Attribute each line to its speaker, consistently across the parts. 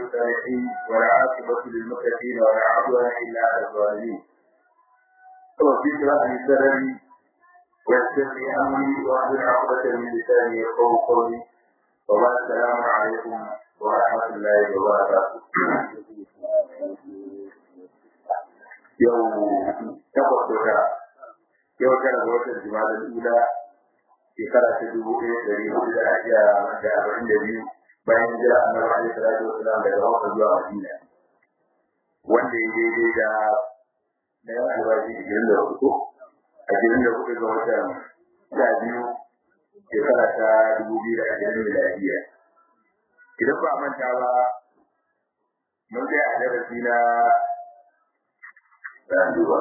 Speaker 1: الصالحين ولا عاقبة للمتقين ولا عدوان إلا على الظالمين وفي قراءة سرري ويسر لي أمري واحلل عقدة من لساني يفقهوا قولي وبعد السلام عليكم ورحمة الله وبركاته يوم تقصد yau tara ga watan jima'a ula shekara ta dubu ɗaya ɗari hudu da ajiya da arba'in da biyu bayan jira annabi alaihi salatu wasalam daga Makka zuwa Madina wanda ya daidai da na yan albashi ishirin da hudu ashirin da hudu ga watan sha biyu shekara ta dubu biyu da ashirin miladiya idan ba manta ba mun tsaya a darasi na rayuwa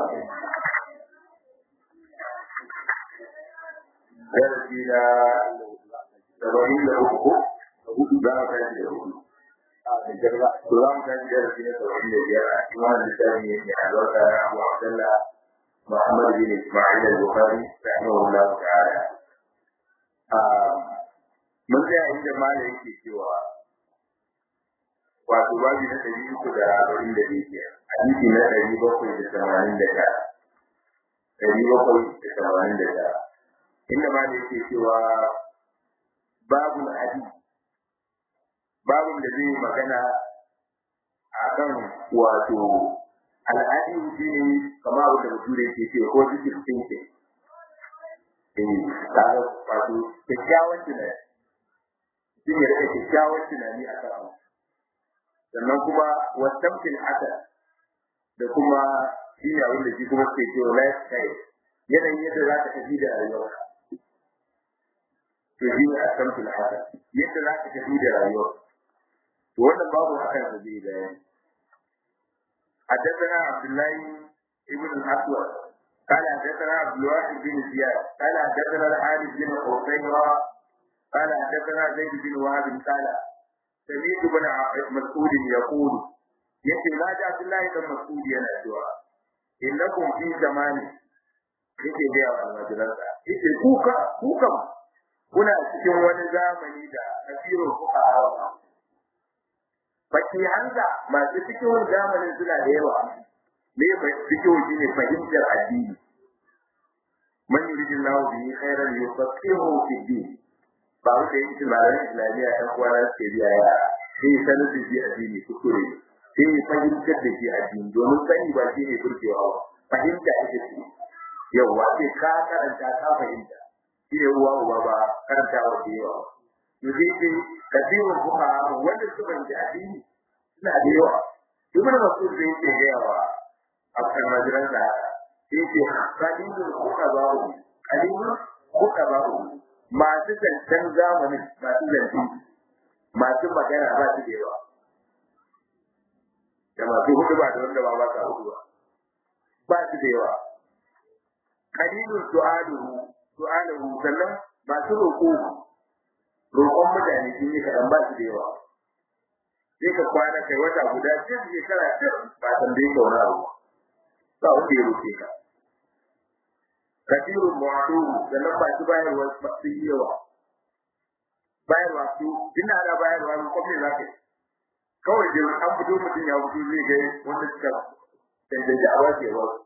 Speaker 1: darasi na saba'in da uku hudu za mu tashi da hudu to za mu tashi darasi na saba'in da biyar a cikin wannan littafi ne mai albarka na abu abdallah muhammad bin ismail al-bukhari rahimahullah ta'ala mun tsaya inda malam yake cewa wato babi na ɗari uku da arba'in da biyar hadisi na ɗari bakwai da tamanin da tara ɗari bakwai da tamanin da tara inda ma da yake cewa babu hadi babun da zai magana a kan wato al'adi shi ne kama abu da mutum da yake ce ko jikin tsinke eh kaga wato kyakkyawan tunani shi ne da kyakkyawan tunani a kan abu sannan kuma wasamtin haka da kuma shi ne abin da shi kuma ke cewa lifestyle yanayin yadda za ka tafi da rayuwarka to shi ne a san fil haka yadda za ka tafi da rayuwa to wannan babu hakan da zai bayani حدثنا عبد الله ابن الأسود قال حدثنا عبد الواحد بن زياد قال حدثنا الحارث بن حسينة قال حدثنا زيد بن وهب قال سمعت بن مسعود يقول يكي لا عبد الله بن مسعود ينادوا إنكم في زمان yake gaya wa almajiransa yake kuka kuka kuna cikin wani zamani da kafirun kuka hawa baki hanza masu cikin zamanin suna da yawa me ba cikin shi ne fahimtar addini man yuridin lahu bihi khairan yufaqihu fi din ba wanda yake cikin malamin islamiyya ɗan kwana suke biya yara sai sanar da shi addini kuskure sai ya fahimtar da shi addini domin sani ba shi ne kurkewa ba fahimta ita ce yawwa sai ka karanta ka fahimta shi ne uwa uba ba karanta wa da yawa to sai ce kasirun kuka wanda su ban ji addini suna da yawa ibn mas'ud da yake da yawa a kan majiran da yake kalilun kuka ba ku kalilun kuka ba ku masu zancen zamanin masu zance masu magana ba su da yawa da masu hudu ba da wanda ba ba sa hudu ba ba su da yawa kalilun su'aluhu su'aluhu sannan masu roƙo roƙon mutane sun yi kaɗan ba su da yawa sai ka kwana kai wata guda sai su shekara ce ba tambaye ka wani abu ba wanda ya roƙe ka kasirun mu'adu sannan ba su bayarwa sun yi yawa bayarwa su ina da bayarwa ne kuma za ka yi kawai da an fito mutum ya fito zai ga wanda suka cancanci a wace wasu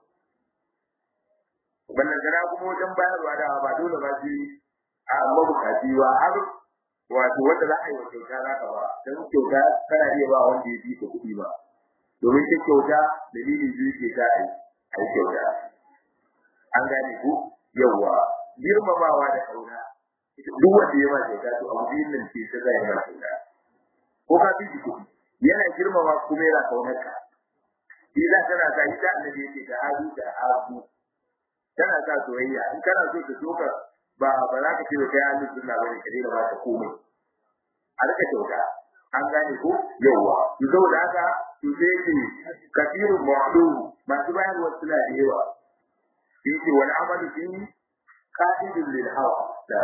Speaker 1: wannan gara kuma wajen bayarwa da ba dole ba shi a mabukaci ba har wato wanda za a yi wa kyauta za ka ba don kyauta kana iya ba wanda ya fi ka kuɗi ba domin ta kyauta dalilin biyu ke ta a yi kyauta an gane ku yawwa girmamawa da kauna duk wanda ya ma kyauta to abu biyun nan ce ta zai ma kyauta ko ka fi shi kuɗi yana girmama kuma yana kaunar ka shi za tana sa ita annabi yake da hadu da abu tana sa soyayya in kana so ka so ka ba ba za ka ce kai ahli sunna bane ka daina ba ta komai a rika kyauta an gane ko yawa to saboda haka to sai ce kafiru mu'adu masu bayarwa suna da yawa sai ce wal amalu fi qa'idun lil hawa da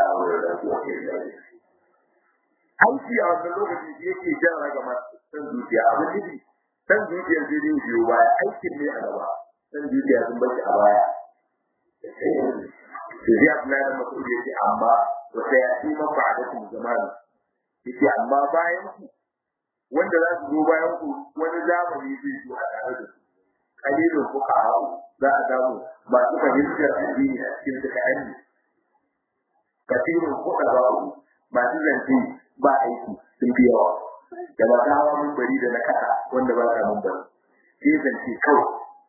Speaker 1: aiki a wannan lokaci shi yake jan raga masu san zuciya abin nufi san zuciya zai yi biyo baya aikin ne a gaba san zuciya sun bashi a baya sai Abdullahi da Mas'ud yace amma wa sayati man ba'dakum zamanu yace amma bayan ku wanda za su zo bayan ku wani zamani zai zo a tare da su kalilun fuka za a samu masu fahimtar addini a cikin su kayan ne kafirun fuka ba ku masu zance ba aiki sun fi yawa da ba ta hawa mun bari da na kasa wanda ba ta mun bari sai zance kawai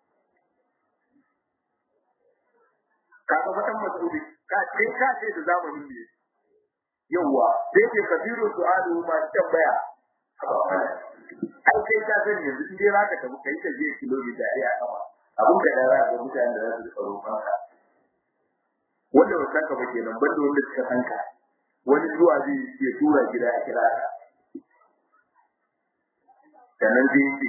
Speaker 1: ka ga fatan masudi ka ce ka ce da zamanin ne yawa sai ke kafirun su'alu masu tambaya ai kai ka sani yanzu in dai zaka tafi kai ta je kilomita ɗaya a kama abin da ya ga mutanen da za su tsaro kanka wanda ba sanka ba kenan banda wanda suka sanka wani zuwa zai ya tura gida a kira ka sannan zai yi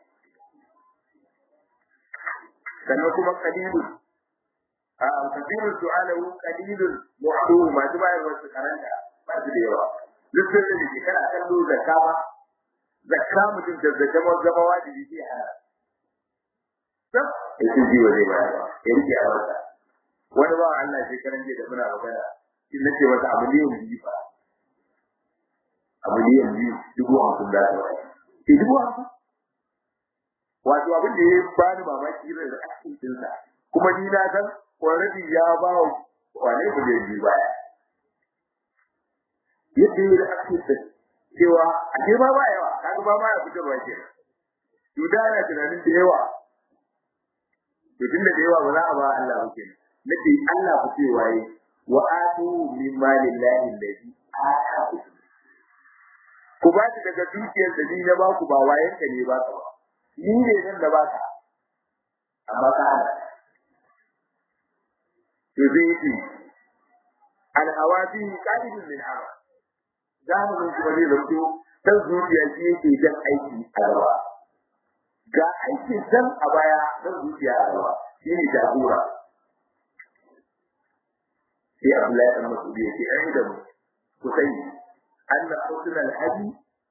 Speaker 1: sannan kuma kalilun a kafirun su'alahu kalilun mu'aduhu masu bayarwa su karanta ba su da yawa duk sai da ke kana kallo da kama zakka mutum da zakka ma zama wajibi ke hana sab yake ji wa zai bayar ya rike a wata wani ba Allah sai karan da muna magana in nace masa abu ne yanzu fa abu ne yanzu dubu hamsin da ta ke dubu hamsin wato abin da ya bani mamaki irin da akin dinsa kuma ni na san already ya ba wane ku da yi baya yadda ya da akin din cewa a ke ba ba yawa kaga ba ma ya fitarwa ke to da yana tunanin da yawa to tunda da yawa ba za a ba Allah ba kenan nake Allah ku cewa yi wa atu min malillahi allazi ataaku ku ba shi daga dukiyar da ni na ba ku ba wayen ka ne ba ka ba ni ne nan da ba ka amma ka hana to zai yi alhawazi qalibun min hawa zamanin kuma zai zanto dan zuciya shi yake jan aiki a gaba ga aikin san a baya dan zuciya a gaba shi ne jagora sai Abdullahi dan Mas'ud yake ai da mu ku sani anna husna al-hadi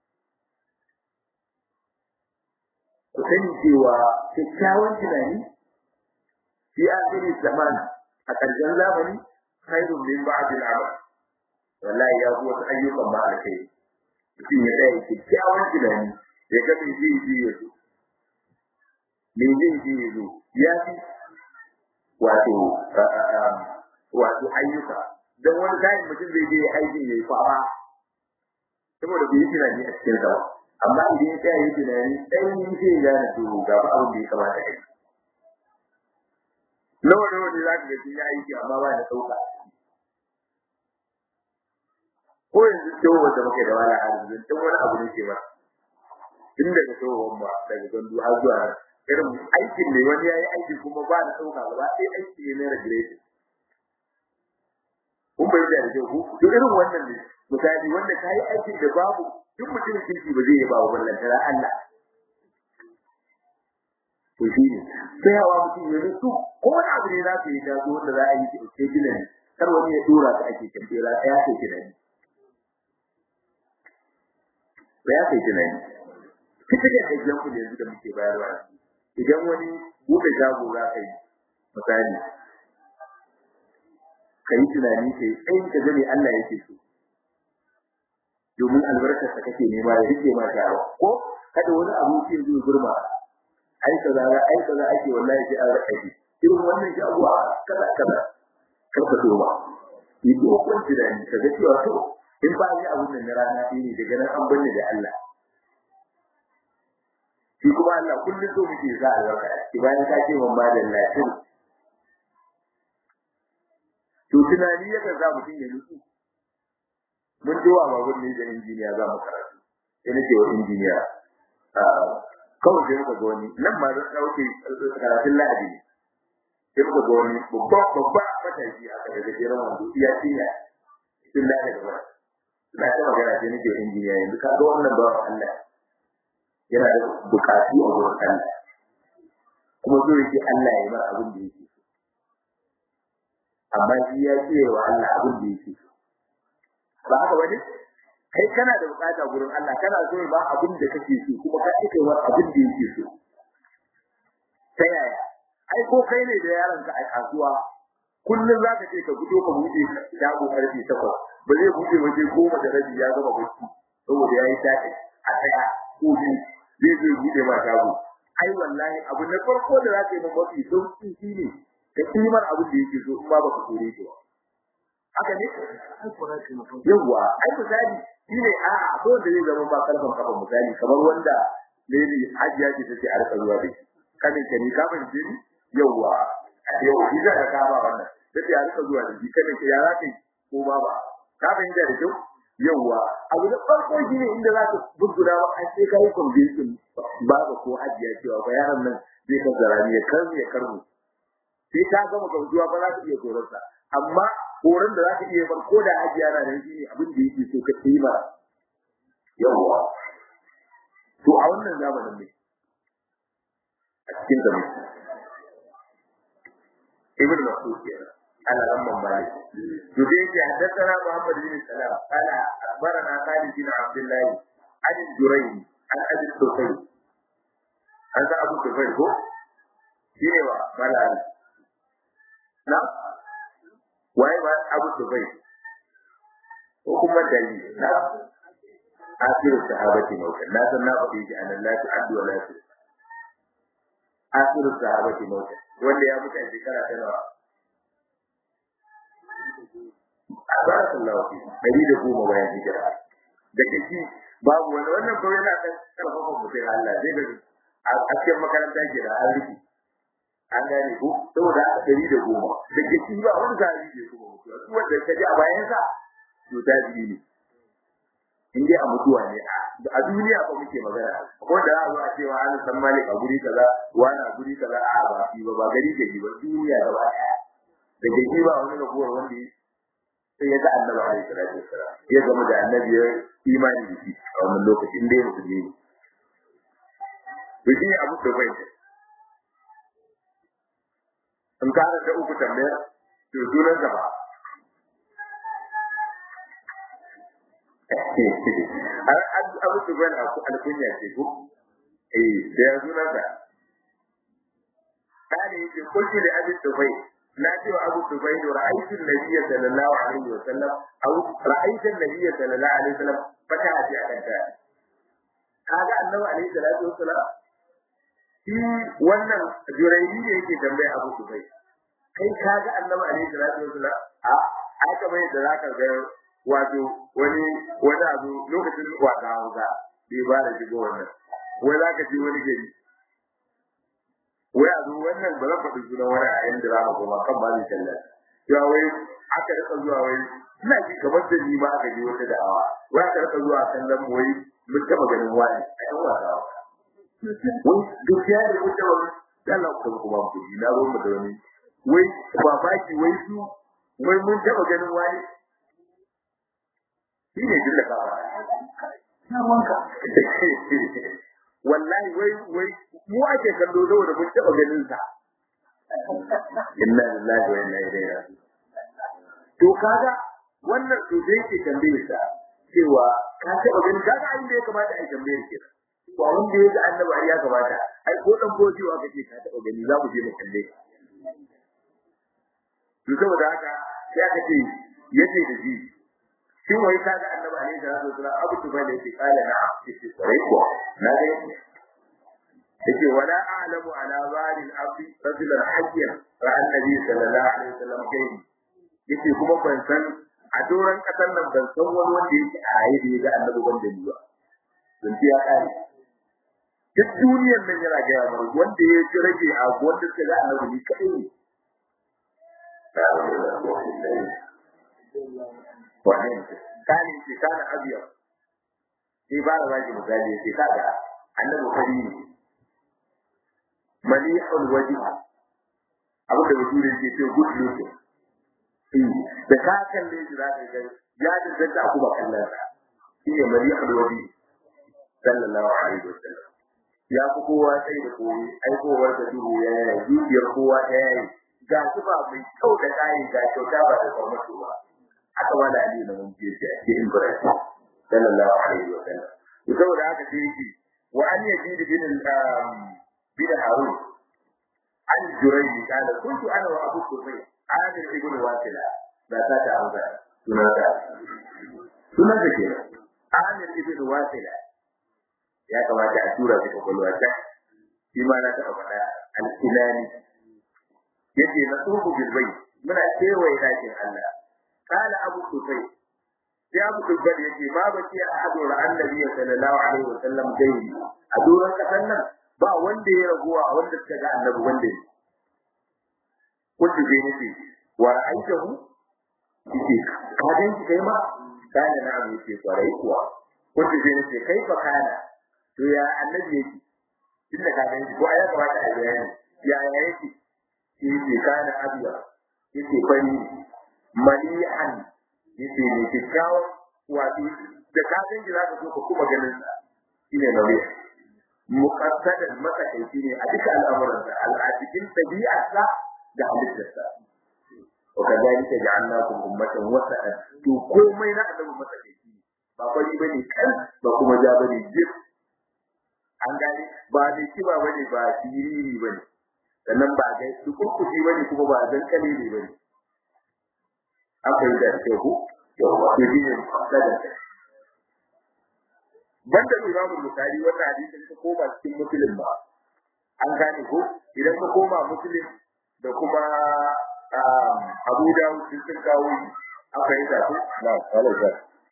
Speaker 1: ku sani cewa kyakkyawan tunani fi akhiri zaman a ƙarshen zamani khairun min ba'd al-amal wallahi ya kuwa ayyukan ba a kai mutum ya tsaya kyakkyawan tunani ya ga me zai je ya zo me zai je ya zo ya fi wato wato ayyuka don wani kayan mutum zai je aiki ya yi fama saboda bai yi tunani a cikin sa amma idan ya tsaya yi tunani ɗan yi sai ya gane to ga ba abin da ya kamata ya yi nawa nawa ne za ka ga ya aiki amma ba da ɗauka ko yanzu tsohon wanda muke da wani arziki tun wani abu ne ke ba tun daga tsohon ba daga gandu har zuwa irin aikin ne wani ya yi aiki kuma ba da ɗauka gaba ɗaya aiki ne na regulation kun bai da rage ku to irin wannan ne misali wanda kai aiki da babu duk mutum kirki ba zai ba wa tara Allah to shi ne sai hawa mutum ya rusu ko wani abu ne za ka yi da wanda za a yi ke gina ne kar wani ya dora ka ake kantera ya kai gina ne ba ya kai gina ne kika da kajjan ku yanzu da muke bayarwa idan wani buɗe shago za ka yi misali ka yi tunani kai tsayin ka gane Allah yake so domin albarkar sa kake nema ya rike ma shawa ko kada wani abu ke zuwa gurma ai kaza ai kaza ake wallahi sai an raka shi irin wannan shi abuwa kaza kaza karka so ba yi dokon tunani ka ga cewa to in ba yi abun nan na rana ne daga nan an banne da Allah shi kuma Allah kullum so muke za a albarka ki bayan ka ce man ba da lafiya to tunani yaka za mutum ya nutsu mun ji wa babur ne da injiniya za mu karatu sai nake wa injiniya kawai sai muka ga wani nan ma zan dauke karatun lahadi sai muka ga wani babba babba matashi a kan da jiran wando iya tinya tun da daga na ta magana sai nake wa injiniya yanzu ka ga wannan bawan Allah yana da bukatu a wurin Allah kuma so yake Allah ya bar abin da yake amma shi ya ce wa Allah abin da yake ba haka bane kai kana da bukata gurin Allah kana so ba abin da kake so kuma ka ce wa abin da yake so ta yaya ai ko kai ne da yaron ka a kasuwa kullum zaka ce ka fito ka buɗe shago karfe 8 ba zai buɗe waje goma da rabi ya gama bacci saboda yayi tafi a tsaya ko biyu zai zo bude ma shago ai wallahi abu na farko da za ka yi mafi sauki shine ka kimar abin da yake so in ba baka kore shi haka ne yawa ai misali shine a a ko da zai zama ba karfan kafa misali kamar wanda lady hajiya ce take a rika zuwa da shi kanin ka ni ka fahimce ni yawa yau shi za ka kama wannan take a rika zuwa da shi kanin ka ya za ka yi ko ba ba ka fahimta da kyau yawa abu da farko shine inda za ka buggura ba a sai ka yi convincing baba ko hajiya cewa bayanan nan zai ka zarani ya karmu ya karmu sai ka gama gamsuwa ba za ka iya koransa amma horon da za ka iya bar ko da hajiya na nan shine abin da yake so ka yi ma yawa to a wannan zamanin ne a cikin gaba ibn mas'ud kenan على لما مالك يبين حدثنا محمد بن سلام قال اخبرنا خالد بن عبد الله عن الجريري عن ابي الطفيل هذا ابو الطفيل هو شنو مالك نعم waye ba abu dubai ko kuma dali na asiru sahabati mautan na san na faɗi shi anan la ta addu wala ta asiru sahabati mautan wanda ya mutu a shekara ta nawa barakallahu fi dari da goma bayan hijira da kake babu wani wannan kawai yana kan karfafa mutum Allah zai ga a cikin makaranta ke da an riki an gane ko saboda aka dari da goma da kake ba wani zari ne kuma mutuwa duk wanda ka ji a bayan sa to ta ji ne in dai a mutuwa ne a duniya ba muke magana ko da za a zo a cewa an san malik a guri kaza wani a guri kaza a ba fi ba ba gari da ba duniya gaba daya da kake ba wani rabuwar wanda sai ya ga annabi alaihi salatu wassalam ya gama da annabi ya imani da shi a wannan lokacin da ya musulmi ne to shi ne abu da bai in ka da uku tambaya to sunan sa ba abu da bai alkunya ce ko eh da ya sunan sa kane yake kulli da abin da bai na ce wa Abu Dubai da ra'aytun nabiyyi sallallahu alaihi wa sallam aw ra'aytun nabiyyi sallallahu alaihi wa sallam fata a ji akan ta kaga annabi alaihi salatu wa sallam shi wannan jurayi ne yake tambaya Abu Dubai kai kaga annabi alaihi salatu wa sallam a aka bai da zaka ga wato wani wani abu lokacin wata hausa bai ba da shigo wannan wai zaka ji wani gari wai a zo wannan ba zan faɗi sunan wani a yan drama ko ba kan ba zai talla ya wai aka rika zuwa wai ina ji kamar da ni ma aka ji wata da'awa wai aka rika zuwa kallon mu wai mun taɓa ganin wani a yan wasa wai gaskiya da mun taɓa dala ko kuma ku ji na zo mu da wani wai ba baki wai su wai mun taɓa ganin wani shi ne jilla ka ba na wanka wallahi wai wai mu ake kallo saboda mun taba ganin sa inna lillahi wa inna ilaihi raji'un to kaga wannan to dai ke tambaye sa cewa ka taba ganin kaga abin da ya kamata a tambaye ki ba wanda ya ga annabi ai ya kamata ai ko dan bojewa kace ka taba gani za mu je mu kalle to saboda haka sai aka ce yace da shi shin wai ka ga annabi alaihi salatu wasallam abu tuba da yake kala na yace kwarai ko na ga yake wala a'lamu ala zalil ardi rajulan hajjan fa annabi sallallahu alaihi wasallam kai yake kuma ban san a doran kasar nan ban san wani wanda yake a raye da ya ga annabi wanda ni ba don ya kare duk duniyar nan yana ga yawa wanda ya ji rage a wanda suka ga annabi ni kadai ne wannan kani ce kana abiya sai ba da zaki misali sai kaga annabi fari ne malihul wajh abin da mutum yake ce good looking da ka kalle shi za ka ga ya danganta a kuma kallon sa shi ne malihul wajh sallallahu alaihi wasallam ya fi kowa sai da koyi aikowar da duhu ya yi zuciyar kowa ta yayi ga su ba mai kyau da kayi ga kyauta ba da kwamato ba haka ma da ali na mun ce shi ake ibrahim sallallahu alaihi wa sallam to saboda haka sai yake wa an yazid bin bin harun an jurayji kana kuntu ana wa abu sufyan amir ibn wasila da ta ta hausa sunan da sunan da ke amir ibn wasila ya kamata a tura shi kwakwalwa ta shi ma na taɓa faɗa alkilani yace na tsohu bilbai muna kewaye ɗakin Allah kala abu sufai sai abu sufai yace ma ba ce a hadu ra annabi sallallahu alaihi wasallam gairi a doron kasan nan ba wanda ya raguwa a wanda suka ga annabi wanda ne kuntu sai nace wa ra'aytahu yace ka gan shi kai ma kana na abu yace kwarai kuwa kuntu sai nace kai fa kana to ya annabi yake tunda ka gan shi ko ai ya kamata a bayani ya ya yake shi ne kana abiya yake fari malihan yake ne kikkiawa wato da ka san shi zaka so ka kuma ganin sa shine nauyi muqaddadan matsakaici ne a duka al'amuran sa al'adikin tabi'arsa da halittarsa wa kadhalika ja'alnakum ummatan wasatan to komai na annabi matsakaici ba kwari bane kan ba kuma ja bane jif an gane ba da kiba bane ba siriri bane sannan ba ga su kurkuci bane kuma ba zan kale ne bane an fahimta da kyau ko yawa to shi ne daga banda Imam Bukhari wannan hadisin ka koma cikin Muslim ba an gane ko idan ka koma Muslim da kuma Abu Dawud sun sun kawo an fahimta ko na wala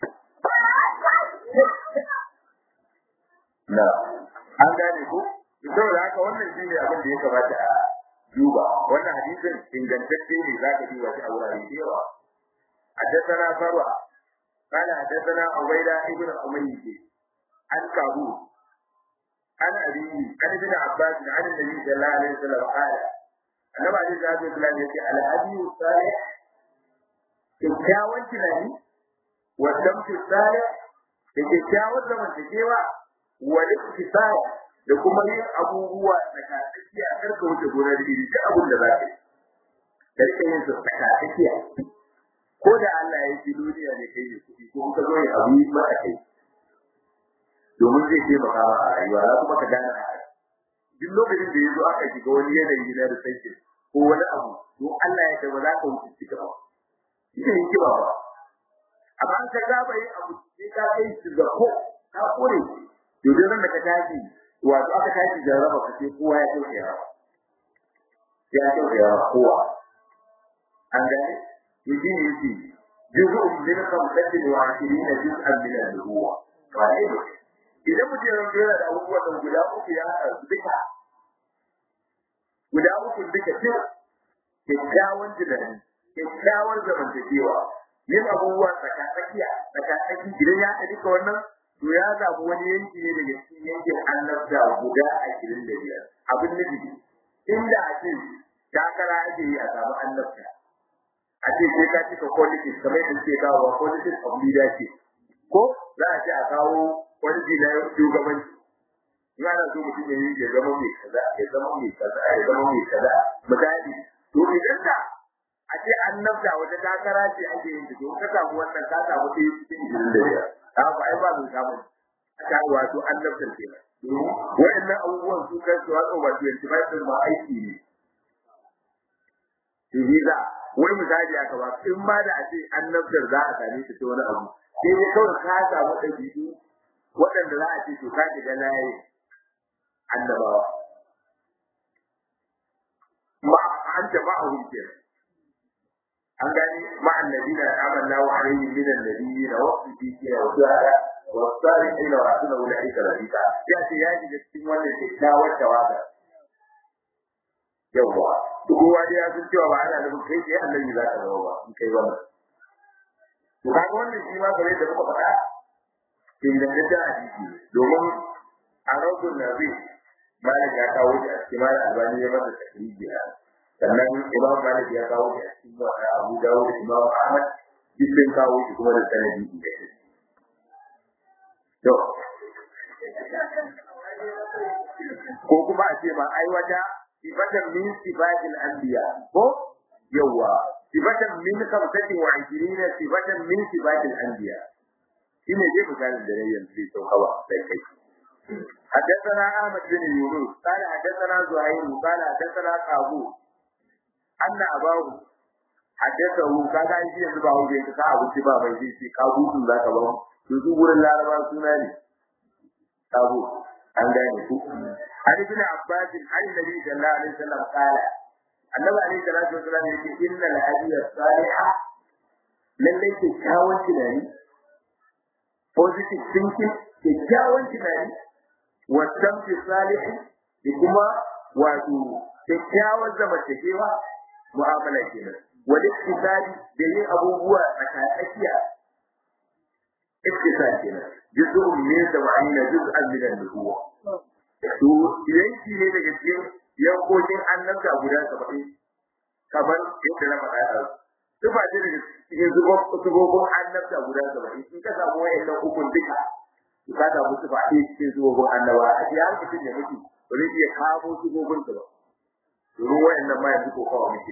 Speaker 1: na an gane ko saboda haka wannan shine abin da ya kamata a duba wannan hadisin ingantacce ne za ka duba shi a wurare da yawa حدثنا فروع قال حدثنا عبيدة ابن أمية عن كابوس عن أبيه عن ابن عباس عن النبي صلى الله عليه وسلم قال النبي عليه الصلاة والسلام يقول الهدي الصالح kyakkyawan tunani wa damtu salih da kyakkyawan zamantakewa wa iktisar da kuma yin abubuwa tsakatsakiya karka wuce gonar iri duk abin da za ka yi da rike yin su tsakatsakiya ko da Allah ya yi duniya ne kai ne kuɗi ko ka zo ya abu yi maka kai domin zai taimaka ma a rayuwa za kuma ka gane a duk lokacin da ya zo aka shiga wani yanayi na research ko wani abu don Allah ya kai ba za ka wuce cika ba ita yin kiba ba amma an ka gaba yin abu sai ka kai shi ga ko ka kore to dai ran da ka tashi wato aka tashi jarraba ka sai kowa ya kauce ya ya kauce ya kowa an gane yaji ne yake juz'un min khamsatin wa ashirina juz'an min an-nubuwa wai idan mutum ya rantsa da abubuwan nan guda uku ya haɗa su duka guda uku duka ce kyakkyawan tunani kyakkyawan zamantakewa yin abubuwa tsakatsakiya tsakatsaki idan ya haɗa duka wannan to ya zaɓi wani yanki ne daga cikin yankin annabta guda ashirin da biyar abin nufi inda a ce takara ake yi a samu annabta a ce sai ka cika qualities kamar yadda suke kawo qualities of leadership ko za a ce a kawo quality na shugabanci in ana so mutum ya yi ya zama mai kaza ya zama mai kaza ya zama mai kaza misali to idan da a ce an nafta wata takara ce ake yin ta to ka samu wannan ka samu ɗaya cikin ishirin da biyar ta ba ai ba mai samun a ta wato an nafta kenan wa'annan abubuwan su kan su wato wato yanzu ba su ma aiki ne Ibiza wai misali aka ba in ma da a ce annabtar za a same ta ta wani abu sai dai kawai ka samu ɗabi'u waɗanda za a ce to ka shiga layi annabawa ma an ta ba a hulke an gani ma annabina amanna wa alayhi min annabiyina wa siddiqina wa shuhada wa salihina wa hasuna ulaika rafiqa ya ce ya shiga cikin wannan kyakkyawar tawaga yawwa kowa dai ya san cewa ba ana nufin kai sai annabi za ka zama ba in kai wannan to kaga wannan shi ma bare da muka faɗa ingantaccen hadisi domin a raudun nabi malik ya kawo shi a cikin malik albani ya masa takriji a sannan imam malik ya kawo shi a cikin wata abu dawud da imam ahmad duk sun kawo shi kuma da sanadi ingantacce to ko kuma a ce ma ai wata sifatan min sifatil anbiya ko yawa sifatan min khamsatin wa ishirina sifatan min sifatil anbiya shine dai misalin da yayin sai sauka ba sai kai حدثنا أحمد بن يونس قال حدثنا زهير قال حدثنا قابو أن أباه حدثه قال أي شيء يزبع وجهك كأبو سبا بيجي في قابو ذاك بابا يزو قول الله ربا سناني abu an gane ku an ibn abbas an nabi sallallahu alaihi wasallam qala annabi alaihi salatu wasallam yake inna al hadiya salihah lalle ke kyawun tunani positive thinking ke kyawun tunani wa tamfi salih da kuma wato kyakkyawar zamantakewa mu'amala kenan wal iktisadi da yin abubuwa tsakatsakiya iktisadi kenan juz'un min sab'ina juz'an min an-nubuwa to yanki ne daga cikin yankokin annabta guda 70 kamar yadda na faɗa a Tufa ce daga cikin zubobin annabta guda 70 in ka samu wayannan hukun duka ka samu tufa ɗaya cikin zubobin annaba a cikin hankalin da muke ba zai iya kamo zubobin su ba domin wayannan ma yanzu ko kawo muke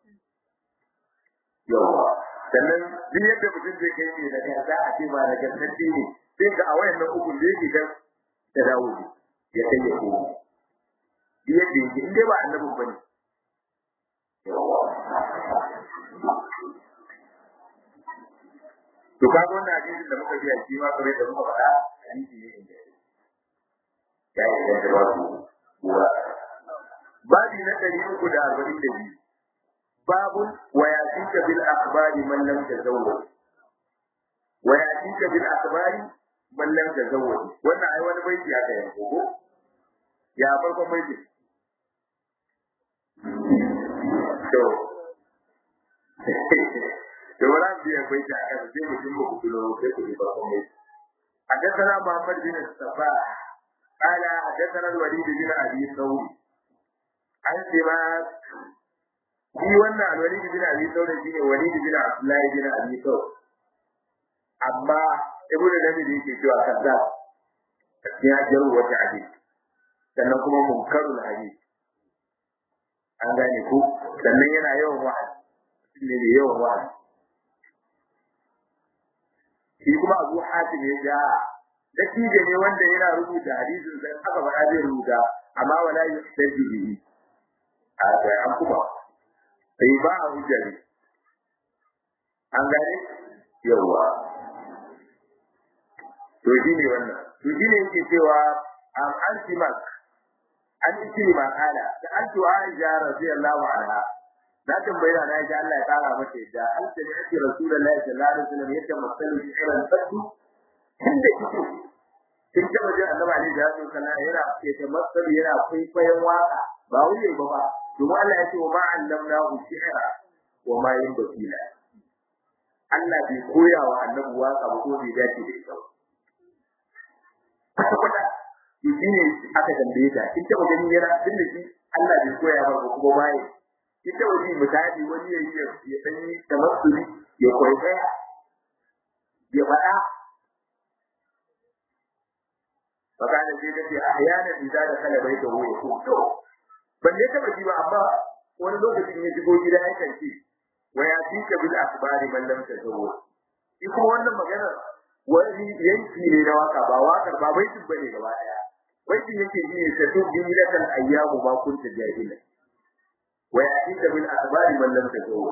Speaker 1: yawa sannan duk yadda mutum zai kai ne daga za a ce ba da gaskance ne sai ga a wayannan hukun da yake dan da dawo ne ya kai ya komo duk yadda yake in dai ba annabin bane to ka ga wannan hadisin da muka biya shi ma kare da muka faɗa hadisi ne inda ya yi da jawabu wa babi na ɗari uku da arba'in da biyu babun wa yatika bil akhbari man lam tazawwaj wa yatika bil akhbari man lam tazawwaj wannan ai wani baiti aka yanko ko ya farkon baiti to to wala biya baiti aka sai mutum ba ku tuno sai ku ji farkon baiti حدثنا محمد بن الصباح قال حدثنا الوليد بن ابي ثور عن سماك shi wannan alwalid bin abi saurin shine walid bin abdullahi bin abi saur amma ibnu nabi da yake cewa kaza ya jaru wata hadisi sannan kuma munkarul hadisi an gane ku sannan yana yawan wa'azi ne da yawan wa'azi shi kuma abu hatim ya ja dattijo ne wanda yana rubuta hadisin sai aka faɗa zai rubuta amma wala yuhtaju bihi a sai an kuma sai ba a hujjari an gane yawa to shi ne wannan to shi ne yake cewa am an simak an ce ma kala da an to aisha radiyallahu anha na tambayi na aisha Allah ya kara mata yadda an ce ne ake rasulullahi sallallahu alaihi wasallam yadda masalu shi irin sabbi inda kike kin taba jin annabi alaihi salatu wasallam yana yake masalu yana kwaikwayon waka ba wuce ba ba domin Allah ya ce wa ma'allamna hu shi'ra wa ma yanbaghi la Allah bai koya wa annabi waka ba ko bai dace da ita ba kwata shi ne aka tambaye ta kin taba ganin yana tun da shi Allah bai koya ba kuma bai kin taba ji misali wani ya yi ya dan yi tamassuli ya kwaikwaya ya faɗa fakana sai ta ce ahyanan idza da kala baita hu ya to ban ne taba ji ba amma wani lokacin ya shigo gida ya kanci wa ya tika bil akhbari man lam tazawu shi kuma wannan magana wani yanki ne na waka ba wakar ba baitin bane gaba daya baitin yake ji ne ta tubi lakal ayyamu ma kunta jahila wa ya tika bil akhbari man lam tazawu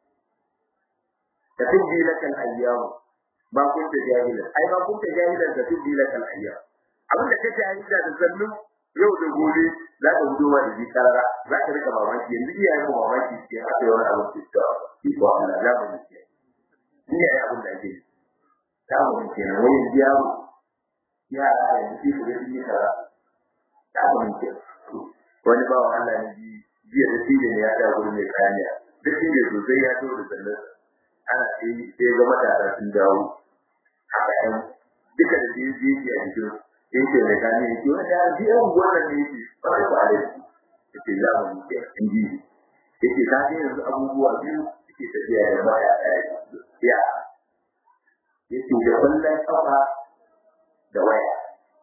Speaker 1: ta tubi lakal ayyamu ma kunta jahila ai ma kunta jahila ta tubi lakal ayyamu abin da kake yi da zannun yau da gobe za ka gudu wa da ji karara za ka rika mamaki yanzu iyaye mu mamaki ke haka yawan abin da ta yi ko Allah ya mu ce iyaye abin da ake ta mu ce na wani yaro ya da yanzu su da ji kara ta mu ce wani bawa Allah ne ji jiya da shi ne ya ta gurin mai kaniya duk shi ne sosai ya to da sallar ana sai sai ga matasa sun dawo haka yan duka da ji ji a jikin yake da gane yake wanda ji an wannan ne yake ba da bare yake ya mu ke inji yake ka ga yanzu abubuwa biyu yake tafiya da baya ya yake da kullun kafa da waya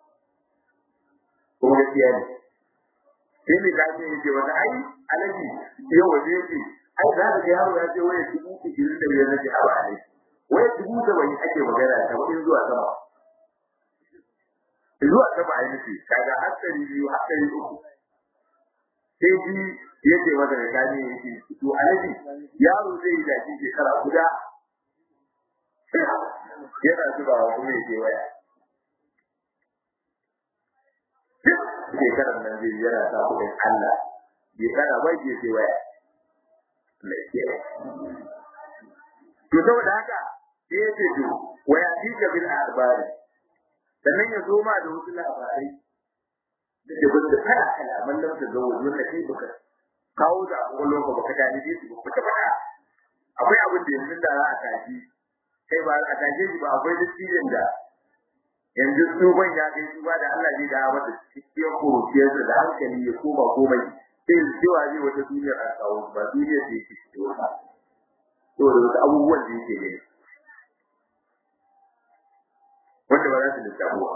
Speaker 1: kuma gaskiya ne sai ne ka ce yake wanda ai alaji yau waje yake ai za ka ga yaro ya ce waya dubu ishirin da biyar nake a ba ne waya dubu da wani ake magana ta wani zuwa sama zuwa sama ai nufi kaga hatsari biyu hatsari uku sai ji yake masa da gani yake to alaji yaro zai yi dace shekara guda yana zubawa kuma yake waya shekarar nan zai yana sa kuɗin Allah bai kana bai je sai waya to saboda haka sai ya ce to waya tika bil akhbari sannan ya zo ma da wasu labarai da ke bin da kala kala mallan da zo wajen da kai baka kawo da abubuwan ka baka gani dai su baka faɗa akwai abin da yanzu da za a tashi kai ba a tashe shi ba akwai dattijan da yanzu tsohon ya kai su ba da Allah zai dawo mata cikin kurciyarsa da hankali ya koma komai sai su cewa zai wata duniyar a kawo ba duniyar da yake cikin wata saboda wasu abubuwan da yake gani wanda ba za su lissafu ba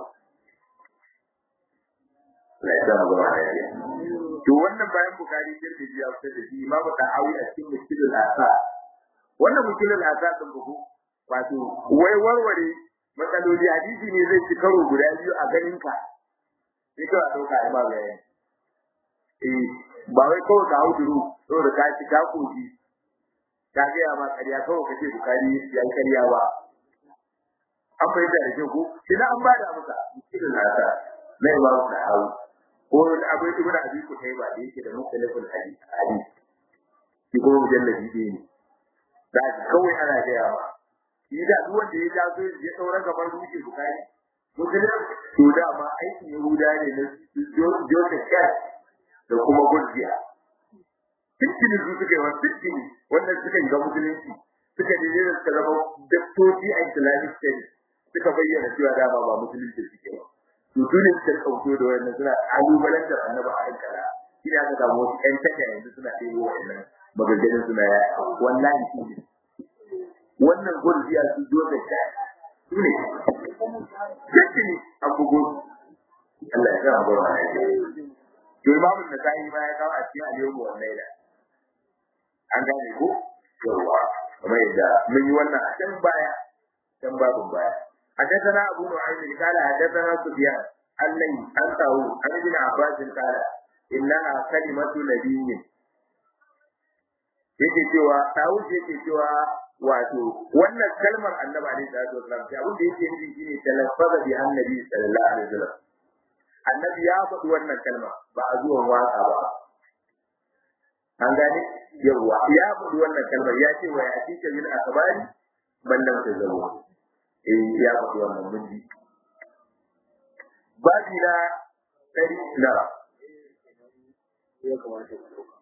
Speaker 1: Allah ya sa mu gaba da yare to wannan bayan bukari tirmidhi ya fitar da shi imamu tahawi a cikin mushkilul asa wannan mushkilul asa din bugu wato wai warware matsaloli hadisi ne zai ci karo guda biyu a ganin ka sai kawai dauka ai ba bayani eh ba wai kawai ka hauduru saboda ka ci ka koki ka ga ma kariya kawai kace bukari ya kariya ba an bai da shi ko idan an bada maka mushkilul asa na imamu tahawi ko abu ibn abi kutayba da yake da mukallafin hadisi hadisi shi kuma mujalladi ne da kawai ana gaya ma shi da duk wanda ya jazo ya saura gaban ruke bukari musulun to da ma aikin yahuda ne na joseph kat da kuma gurgiya fiskini su suka yi wa fiskini wannan suka yi ga musulunci suka je da suka zama daktoci a islamic studies suka bayyana cewa dama ba musulunci suke ba to dole suka kauto da wannan suna kalubalantar annabi a kan kala shi ne aka samu wasu ƴan taka yanzu suna ɗebo wa'annan maganganun suna ya wallahi shi ne wannan gurbiya su zo da ta su ne sai ne an bugo Allah ya sa mu gaba ne to imamu da sai ma ya kawo a cikin aliyu wa laila an gane ko yawa kamar yadda mun yi wannan a can baya can babu baya حدثنا أبو نعيم قال حدثنا سفيان الليل عن طاووس عن ابن عباس قال إنها كلمة نبي yake cewa Dawud yake cewa wato wannan kalmar Annabi alaihi salatu wasallam ta abin da yake nufi shine talaffaza bi annabi sallallahu alaihi wasallam Annabi ya faɗi wannan kalma ba a zuwan waka ba an gane yawa ya faɗi wannan kalmar ya ce wa ya tika min akbari ballan ta zama eh ya faɗi wannan mun ji babi na ɗari na ya kamata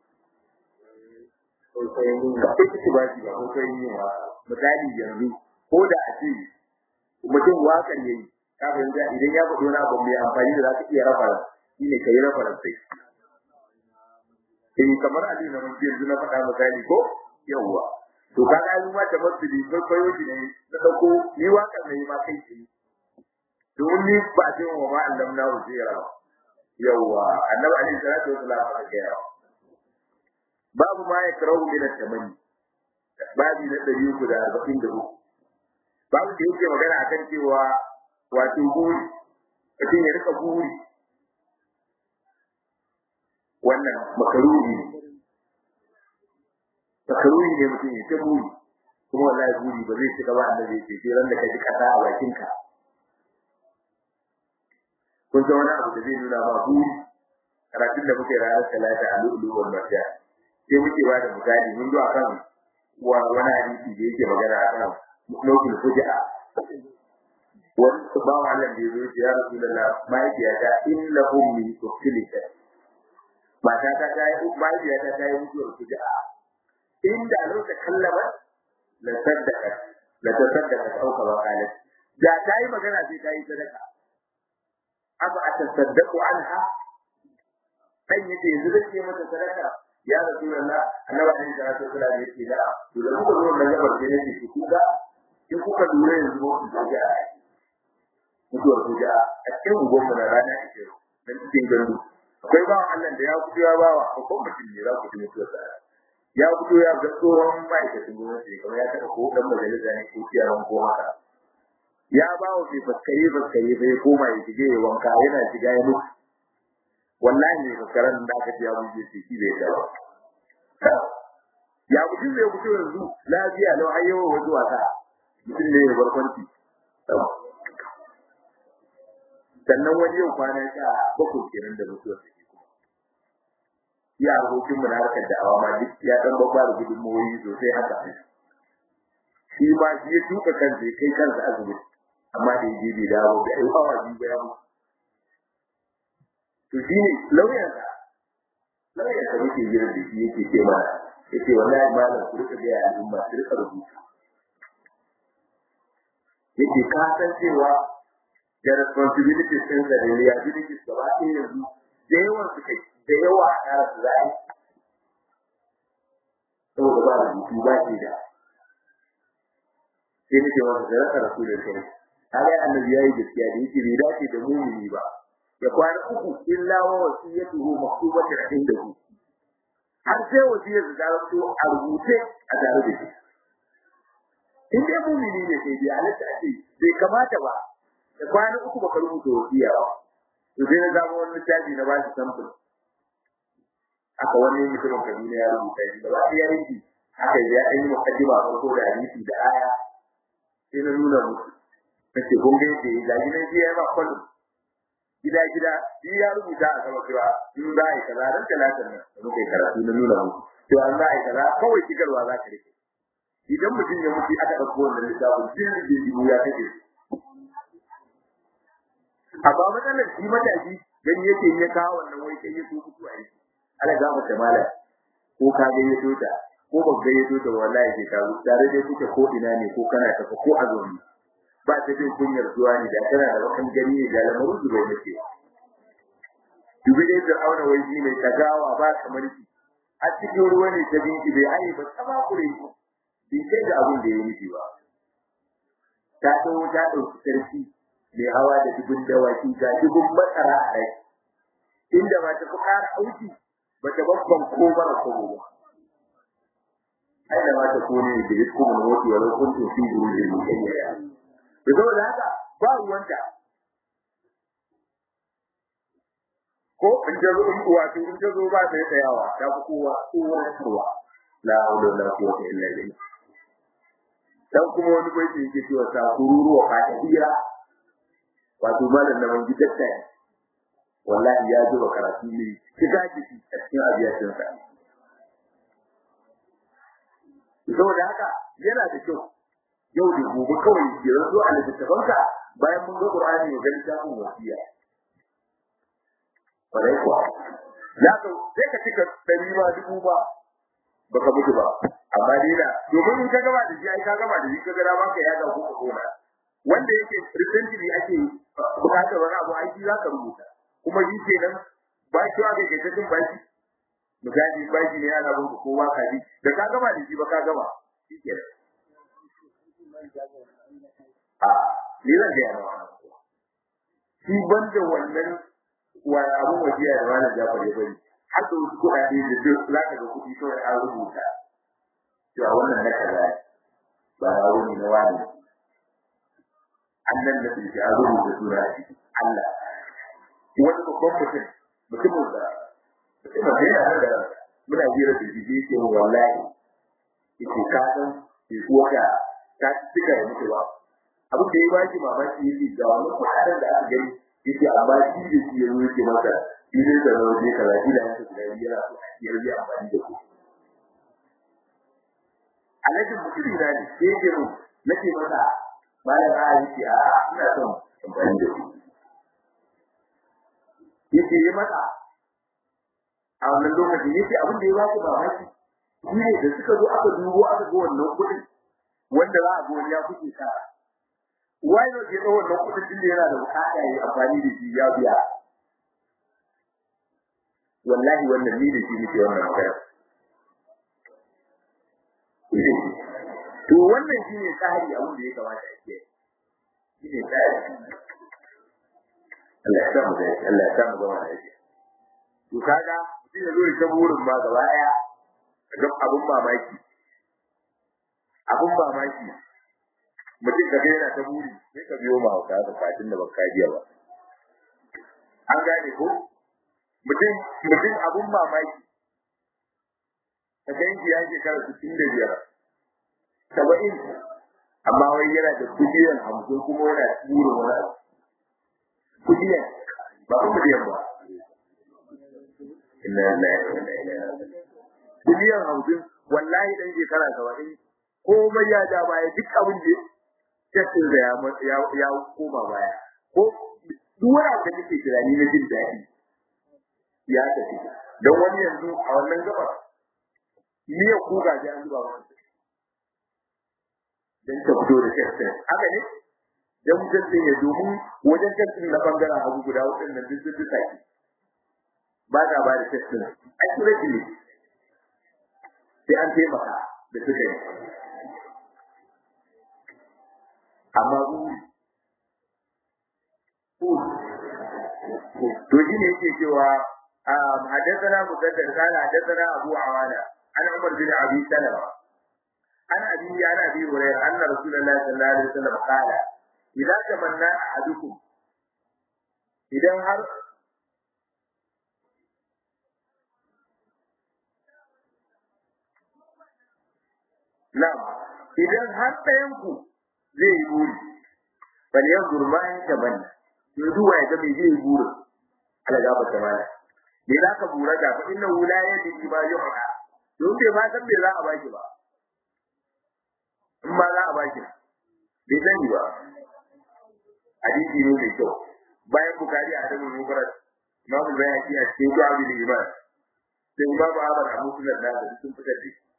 Speaker 1: ita ce ba shi ba ko kai yin wa misali yanzu ko da a ce mutum wakan yayi ka fahimta idan ya faɗo na abu mai amfani da za ka iya rafa shi ne ka yi rafa sai eh kamar ali na mun yanzu na faɗa misali ko yawwa to ka ga ma da masjidi ko koyo shi ne na dauko ni wakan ne ma kai shi don ni ba ce wa ma Allah na wajira yawwa annabi alaihi salatu wasallam ya ga babu ma ya karau min at-tamanni babu na 343 babu da yake magana akan cewa wato buri mutum ya rika buri wannan makaruri ne makaruri ne mutum ya ta buri kuma wallahi buri ba zai shiga ba annabi ya ce ran da ka ji kasa a bakinka kun san wani abu da zai nuna ma buri karatun da muke ranar talata a lu'ulu'ul marjan sai muke ba da misali mun zo akan wa wani hadisi da yake magana akan lokacin fuja'a wani bawa Allah da yazo ya Rasulullah mahaifiyata illa ummi tukilika mata ta ta yi mahaifiyata ta yi mutuwar fuja'a inda lokacin kallama la saddaka la tasaddaka au kama qalat da ta yi magana sai ta yi sadaka aba atasaddaqu anha dan yace yanzu zai mata sadaka ya rasulullah annabi alaihi salatu wasallam ya ce da to da kuka zo nan gabar da nake ku kuka in kuka lura yanzu ku ga mutuwar kuja a cikin ugon mu na rana ake dan cikin gandu akwai bawan Allah da ya fito ya bawa ko mutum ne za ku ji mutuwar sa ya fito ya ga tsohon ma'aikacin gwamnati kamar ya taɓa ko dan majalisa ne ko ciyaran ko haka ya bawa bai faskare faskare bai koma ya shige ya wanka yana shiga ya mutu wallahi ne karan da aka ji abu da shi bai da ya mutum zai fito yanzu lafiya lau har yawa wasu wasa mutum ne ya barkwanci sannan wani yau kwana sha bakwai kenan da mutuwar sa ke kuma ya abokin mu na harkar da'awa ma duk ya dan babba da gudunmawoyi sosai haka shi ma shi ya tuka kansa ya kai kansa asibiti amma da yaje bai dawo da ai awa biyu ba ya mutu to shi ne lauyansa lauyansa yake jira da shi yake ce mana yace wallahi malam ku rika ga al'umma ku rika rubutu yake ka san cewa da responsibilities ɗin da liabilities gaba ɗaya yanzu da yawan su kai da yawa a ƙara su za'a yi saboda ba rubutu ba ke da sai nake masa da rasa rasulun kai har annabi yayi gaskiya da yake bai dace da mumini ba ya kwana uku illa wa wasiyatuhu maktubatan indahu har sai wasiyar da ta a rubuce a tare da shi in dai mumini ne sai dai halatta ake bai kamata ba da kwana uku baka rubuta wasiya ba to sai na zama wani littafi na bashi sample aka wani mutumin Kaduna ya rubuta shi gaba ɗaya yanki aka yi ya yi mukaddima farko da hadisi da aya sai na nuna musu nace kun ga yadda ya gaji nan shi ya ba kwallo gida gida shi ya rubuta a sama cewa in za a yi kaza ran talatin nan da muka yi karatu na nuna musu to an za a yi kaza kawai shigarwa za ka rike idan mutum ya mutu aka ɗauko wannan littafin jin da jibu ya kake amma matsalar shi matashi gani yake ya kawo wannan wai kai ya so mutuwa yake ala ga mata mala ko ka ga ya tota ko ba ga ya tota wallahi ke ka tare da kuke ko ina ne ko kana tafa ko a zoni ba ta jin kunyar zuwa ne da kana da wakan gani ne da lamarin zuwa nake dubi dai da auna wai shi mai tagawa ba kamar shi a cikin ruwa ne ta binki bai ayi ba tsaba kure shi bai kai da abin da ya yi ba ta dawo ta dauki sarki mai hawa da dubun dawaki ga dubun matsara a rai inda ba ta fi ƙara auki ba ta babban ko bara ko ba aina ma ta kone da rizku mun wati wa law kuntum fi burujin mukayyara da saboda haka ba ruwanta ko in ta zo wato in ta zo ba ta yi tsayawa ta fi kowa kowa kowa la hawla wala quwwata illa billah dan kuma wani bai yake cewa ta kururuwa ka ta hira wato malam da man gidatta ne wallahi ya zuba karatu ne shiga jiki a cikin abiyacin sa saboda haka yana da kyau yau da gobe kawai ya zo a littattafanka bayan mun ga Qur'ani ya gani ta mun wasiya bare kuwa ya ka sai ka cika dari ma dubu ba baka mutu ba amma dai da domin in ka gaba da shi ai ka gaba da shi ka ga ma ka yaga ko ka kona wanda yake recently ake bukatar wani abu aiki za ka rubuta kuma shi kenan ba shi wa ga kake baki misali baki ne ana bin kowa ka ji da ka gama da shi ba ka gama shi kenan a ni zan ga yana shi banda wannan wa abun wajiya da wani jafar ya bari har da wasu kuɗaɗe da duk za ka ga kuɗi kawai an rubuta cewa wannan na kaza ba na wani na wani annan da ke a rubuta suna Allah wani babban mutum mutumin da mutumin da yana da muna jira da jiji ke wallahi yake ka san ke kuwa da ta cika da mutuwa abin da ya ba shi mamaki yake ga wani kuɗaɗen da aka gani yake amma shi da shi ya zo yake masa shi ne da rauje kaza shi da yanka guda yana so ya rage amfani da ku alhaji mutum na ne sai yake mu nake masa bayan a yi a ina son amfani da shi yake yi mata a wannan lokacin yake abin da ya ba ku mamaki shi ne da suka zo aka dubo aka ga wannan kuɗin wanda za a ga ya kuke sa wai ne ke tsawon wannan kuɗin din da yana da bukata ya yi amfani da shi ya biya wallahi wannan ni da shi nake wannan magana to wannan shine tsari abin da ya kamata a ce shine tsari Allah ya sa mu da Allah ya sa mu zama da shi to kaga mutum ya zo ya burin ma gaba daya ga abun mamaki abun mamaki mutum da yana ta buri sai ka biyo ma ka ka fatin da baka jiya ba an gane ko mutum mutum abun mamaki ka ganki ya shekara 65 saba'in amma wai yana da biliyan hamsin kuma yana burin wani abu kudiyan ba ku kudiyan ba inna lillahi wa inna ilaihi raji'un kudiyan hamsin wallahi dan shekara saba'in komai ya ja baya duk abin da cikin da ya ya koma baya ko duk wani abu da kake tunani na jin daɗi ya tafi don wani yanzu a wannan gabar miyar kuka sai an zuba wani don ta fito da testin haka ne don testin ya domin wajen testin na bangaren hagu guda waɗannan duk sun duka ki ba ta ba da testin accuracy ne sai an taimaka da suka yi amma to shi ne yake cewa حدثنا مسدد قال حدثنا ابو عوانه عن عمر بن ابي سلمه عن ابي عن ابي هريره ان رسول الله صلى الله عليه وسلم قال اذا تمنى احدكم idan har Na'am, idan har ɗayanku zai yi buri, bal yanzur ma in tabanna. To duwa ya ga me zai yi burin. ala gaba ta mana me za ka bura da fa inna la yadi ma yuha don bai ma san me za a baki ba in ma za a baki bai sani ba hadisi ne mai kyau bayan bukari a dabin mubarak imamu bayaki a cikin du'abi da iman sai imamu ahmad a musulun da da sun fitar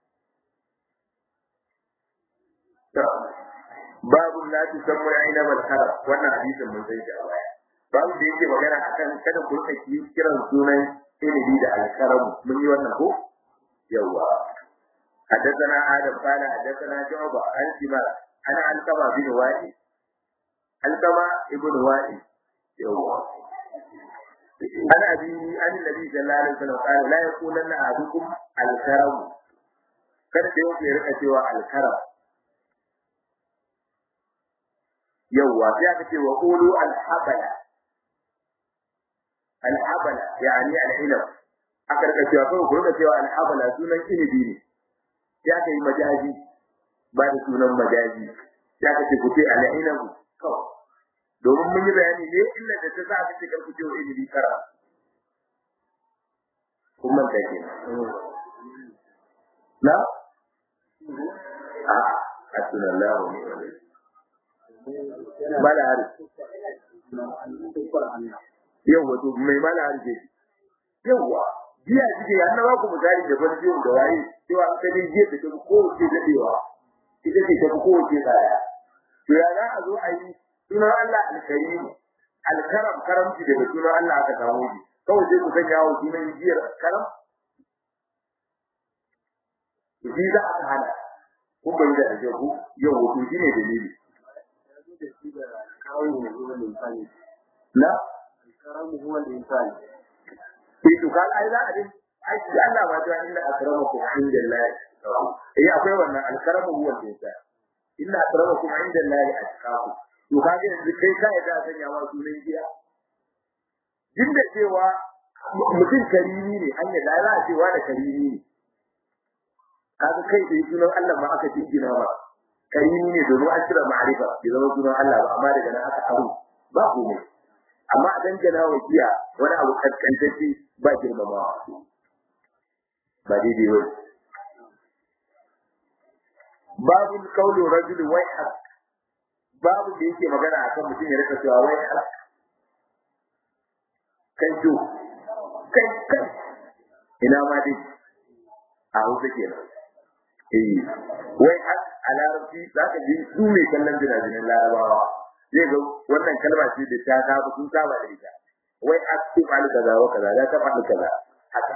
Speaker 1: da babu la tusammu aina bal kharar wannan hadisin mun san shi a baya babu da yake magana akan kada ku rika kiran sunan ilimi da alkaramu mun yi wannan ko yawa حدثنا آدم قال حدثنا شعبة عن سماء أنا علقمة بن وائل علقمة ابن وائل يوه أنا أبي أن النبي صلى الله عليه وسلم قال لا يقولن أحدكم الكرم kada da yau ya rika cewa alkaram yawwa sai aka ce wa qulu alhabala alhabala yani alilm aka rika cewa kawai ku rika cewa alhabala sunan inibi ne ya kai majazi ba da sunan majazi ya ka ce ku ce alilm kawai domin mun yi bayani ne illa da ta sa aka ce karku ce wa inibi kara kun manta ke na a hasbunallahu wa ni'mal wakeel mala hari yau wato mai mala hari ke yawa jiya jike ya nawa ku misali da ban jiyo da waye cewa an kani jiya da kuma kowace dadewa ita ce ta kowace tsaya to ya za a zo a yi sunan Allah alkarim alkaram karamci daga sunan Allah aka samu shi kawai sai ku sanya wa sunan jiyar karam shi za a hana kun bai da ake ku yau wato shi ne dalili na
Speaker 2: karamu huwa al-insan
Speaker 1: sai to kan ai za a din ai shi Allah ba ta inda akramakum inda Allah eh akwai wannan alkaramu huwa al-insan inna akramakum inda Allah atqakum to kage yanzu kai ka yadda sanya wa sunan giya din da cewa mutum karimi ne an yadda za a cewa da karimi ne kaga kai da sunan Allah ma aka jingina ba karimi ne domin an cire ma'arifa bai zama sunan Allah ba amma daga nan aka aro ba komai amma a dangana wa giya wani abu kaskantacce ba girmamawa ba daidai ba babu kaulu rajul wai hak babu da yake magana akan mutum ya rika cewa wai hak kai jo kai kai ina ma dai a hausa kenan eh wai hak a larabci za ka ji su ne kallon jiragen larabawa zai ga wannan kalma ce da ta saba sun saba da ita wai akti fa'al kaza wa kaza da ta fa'al kaza haka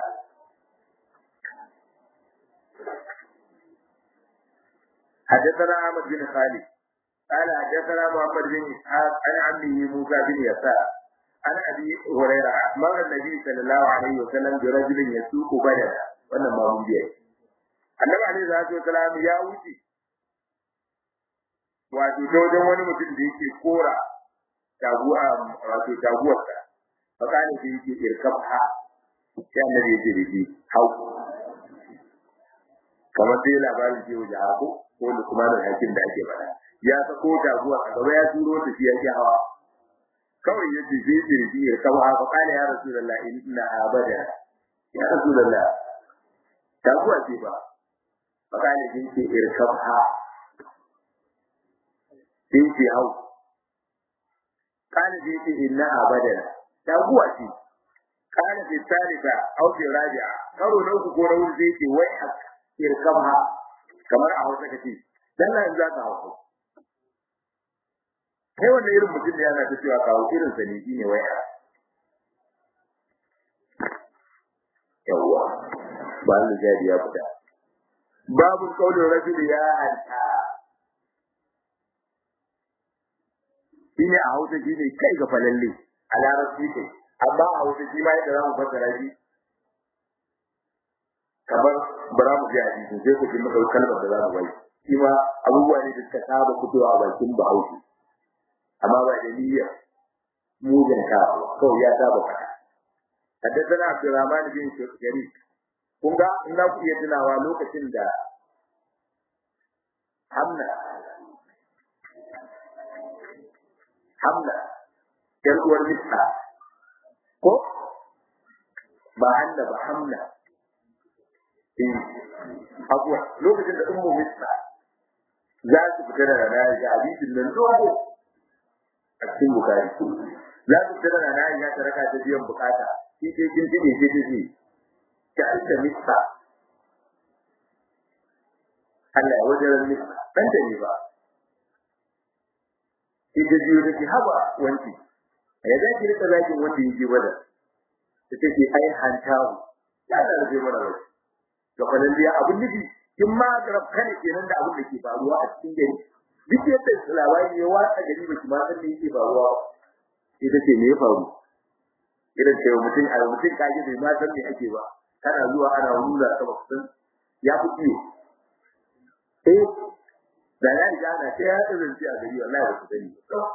Speaker 1: حدثنا احمد بن خالد قال حدثنا محمد بن اسحاق عن عمه موسى بن يسار عن ابي هريره مر النبي صلى الله عليه وسلم برجل يسوق بدنا wannan ma mun biya annabi alaihi salatu wasalam ya wuce wato ta wajen wani mutum da yake kora taguwa wato taguwarsa fakani da yake irkab ha sai annabi yake da shi hau kamar sai labarin ke wajen hako ko lukmanin hakim da ake faɗa ya sako taguwa a gaba ya turo ta shi yake hawa kawai ya ce zai ce shi ya kawo haka kana ya rasulullah inna abada ya rasulullah ta kuwa ce ba fakane din ce irkabha din ce hau kana din ce inna abada ta kuwa ce kana bi salika au bi rabi'a karo na uku ko na wuri zai ce wai irkabha kamar a hausa kace dan nan za ka hausa kai wanda irin mutum da yana ta cewa kawo irin sa ne shine wai yawwa ba Allah jadi ya fita babu kaulin rajuli ya anta shine a hausa shine kai ga falalle a larabci kai amma a hausa shi ma yadda zamu fassara shi kamar bara mu ji hadisi sai ku ji maka kalmar da za mu bai shi ma abubuwa ne da suka saba fitowa a bakin bahaushe amma ba da niyya mugun kawo kawai ya saba faɗa حدثنا عبد الرحمن بن شريك kun ga in za ku iya tunawa lokacin da Hamna Hamna yar uwar Mista ko ba Hamna ba Hamna eh abuwa lokacin da ummu Mista za su fita da rana ga hadisin nan dogo a cikin bukari za su fita da rana ya ta raka ta biyan bukata shi ke kin tide ce ce ta alta mista Allah ya wajen mista dan da ne ba shi da biyu take haba wanki ya za ki rika zaki wanda yake bada ta ce ai hantawu ya da rage mana rai to kalan biya abun nufi kin ma garab kane kenan da abun da ke faruwa a cikin gari duk yadda labari ya watsa gari ba ki ma san me yake faruwa ita ce me ya faru irin cewa mutum a mutum kaji bai ma san me ake ba kana zuwa ana nuna ka mutum ya fi ciwo eh da ya riga ana sai ya irin ci a gari wallahi ba su sani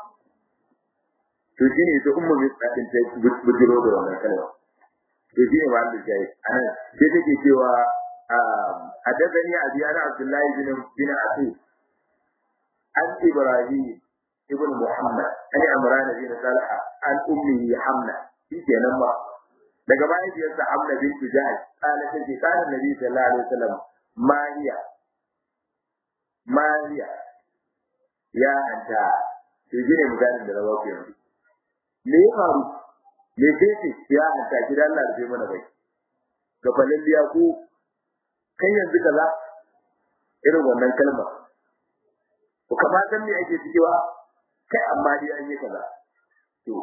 Speaker 1: to shine ita ummu mai tsadin ta bujiro da wannan kalma to shine ba da jayi anan sai take cewa حدثني أبي أنا عبد الله بن بن عتيق عن إبراهيم ابن محمد عن عمران بن صالح عن أمه حمنة في جنما daga mahaifiyarsa Hamna bintu Jahsh kana take kana Nabi sallallahu alaihi wasallam Mariya Mariya ya anta to gine misalin da rawa yanzu me ya faru me ce ya anta gidan Allah da mana bai ga falalliya ko kai yanzu kaza irin wannan kalma ko kama san me ake cewa kai amma dai an yi kaza to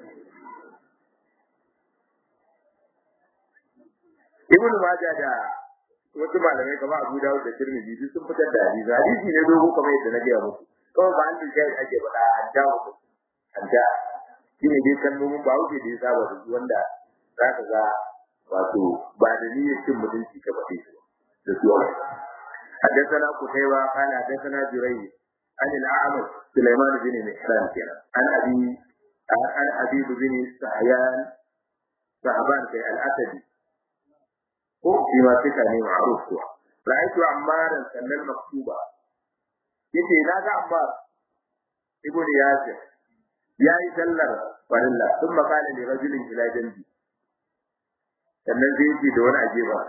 Speaker 1: ibnu majah da wasu malamai kamar Abu Dawud da Tirmidhi duk sun fitar da hadisi hadisi ne dogo kamar yadda na gaya muku kawai ba an da shi ake faɗa an da muku an da shi ne dai kalmomin ba wuce da ya saba da su wanda za ka ga wato ba da niyyar cin mutunci ka faɗe su da su حدثنا قتيبة قال حدثنا جريج عن الأعمش سليمان بن مهران كنا عن أبي عن أبي بن سحيان صحبان في الأسدي ko shi ma suka ne ma'ruf kuwa ra'aytu ammaran sannan maktuba yace na ga ammar ibnu yasir yayi sallar farilla thumma qala li rajulin ila janbi sannan zai ce da wani aje ba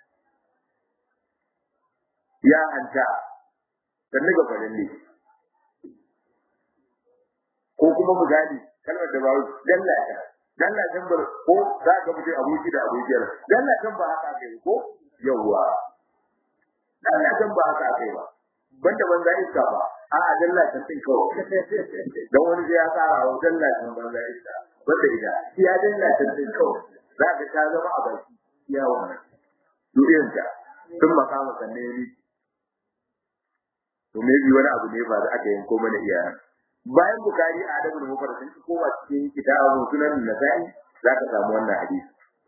Speaker 1: ya anta sannan ga farille ko kuma mu gani kalmar da ba dallata dalla kan bar ko za ka mutu aboki da abokiyar dalla kan ba haka kai ko yawa dalla kan ba haka kai ba banda banza iska ba a a dalla kan tin kawai dan wani sai ya tsara wa dalla kan banza iska banda ida ya dalla kan tin kawai za ka ta zama a baki ya wannan duniyar ta sun makama sanne ne to me bi wani abu ne ba da aka yanko mana iyayen bayan bukari a adabul mufrad sun koma cikin kitabun sunan nasa'i zaka samu wannan hadisi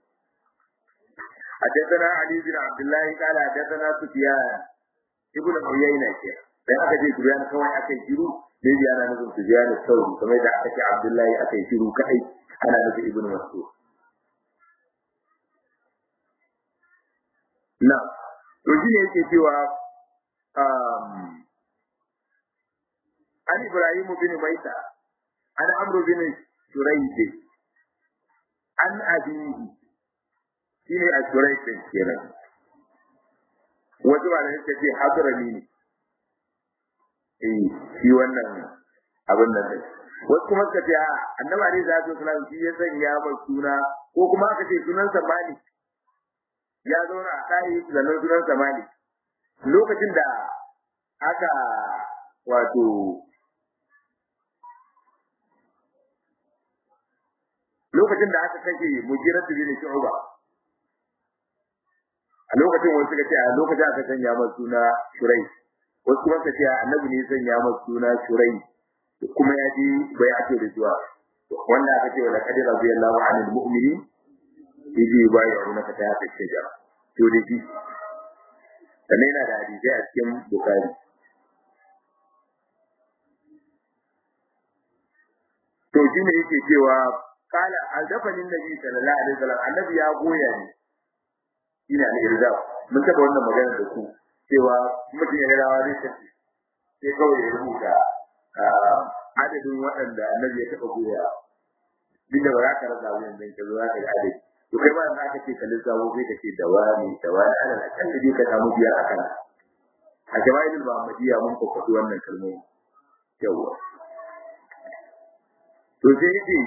Speaker 1: حدثنا علي بن عبد الله قال حدثنا سفيان ابن عيينة dan aka ce Sufyan kawai aka yi shiru ne bi ana nufin Sufyan sauri kamar da aka ce Abdullahi aka yi shiru kai ana nufin Ibn Mas'ud na to shi ne yake cewa عن إبراهيم بن ميسى عن عمرو بن shurayd an abihi shine a shurayd kenan wasu ba da suka ce hadrami ne eh shi wannan abin nan ne wasu kuma suka ce a annabi alaihi salatu wasallam shi ya sanya mai suna ko kuma aka ce sunan sa malik ya zauna a ɗaki sannan sunan sa malik lokacin da aka wato lokacin da aka kashe mujiratu bin shu'ba a lokacin wasu suka ce a lokacin aka sanya masa suna shurai wasu kuma suka ce annabi ne sanya masa suna shurai kuma ya ji bai ake da zuwa wanda aka ce wala kadira radiyallahu anil mu'mini yaji bai ya nuna ta ta shaja to da shi sannan yana da hadisi a cikin bukari to shi ne yake cewa kala aldafanin nabi sallallahu alaihi wasallam annabi ya goya ni ina al-irza mun taba wannan magana da ku cewa mutum ya rawa zai tafi sai kawai ya rubuta adadin waɗanda annabi ya taɓa goya duk da ba za ka rasa wani zai ka zo za ka ga adadi to kai ma in aka ce ka lissafo sai ka ce da wani da wani ana da kan da ka samu biyar a kan a jama'ilul muhammadiyya mun ko faɗi wannan kalmomi yawwa to sai yace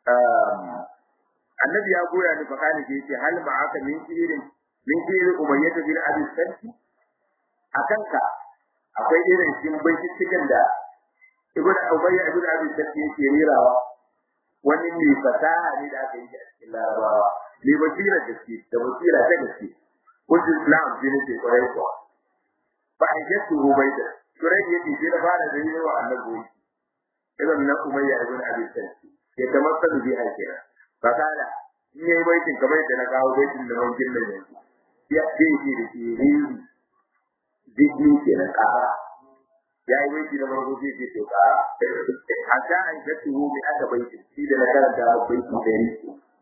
Speaker 1: annabi ya goya ni fakani ke yace hal ma'aka min shirin min shirin umayyah bin abi santi akan ka akwai irin cikin binciken da ibn umayyah ibn abi santi yake rirawa wani mai fasaha ne da aka yi a cikin larabawa mai basira da ke da basira ta gaske wajen islam shi ne ke kwarai kuwa ba a yi su rubaida turai yake shi da fara da yi wa annabi irin na umayya ibn abi santi ya tamassalu bi hakira fakala in yayi baitin kamar yadda na kawo baitin da mun gilla yanzu ya ce shi da shi rini digni kenan kara ya yi baiti na farko sai ce to kara hatta an jatu bi aka baiti shi da na karanta a baiti da ni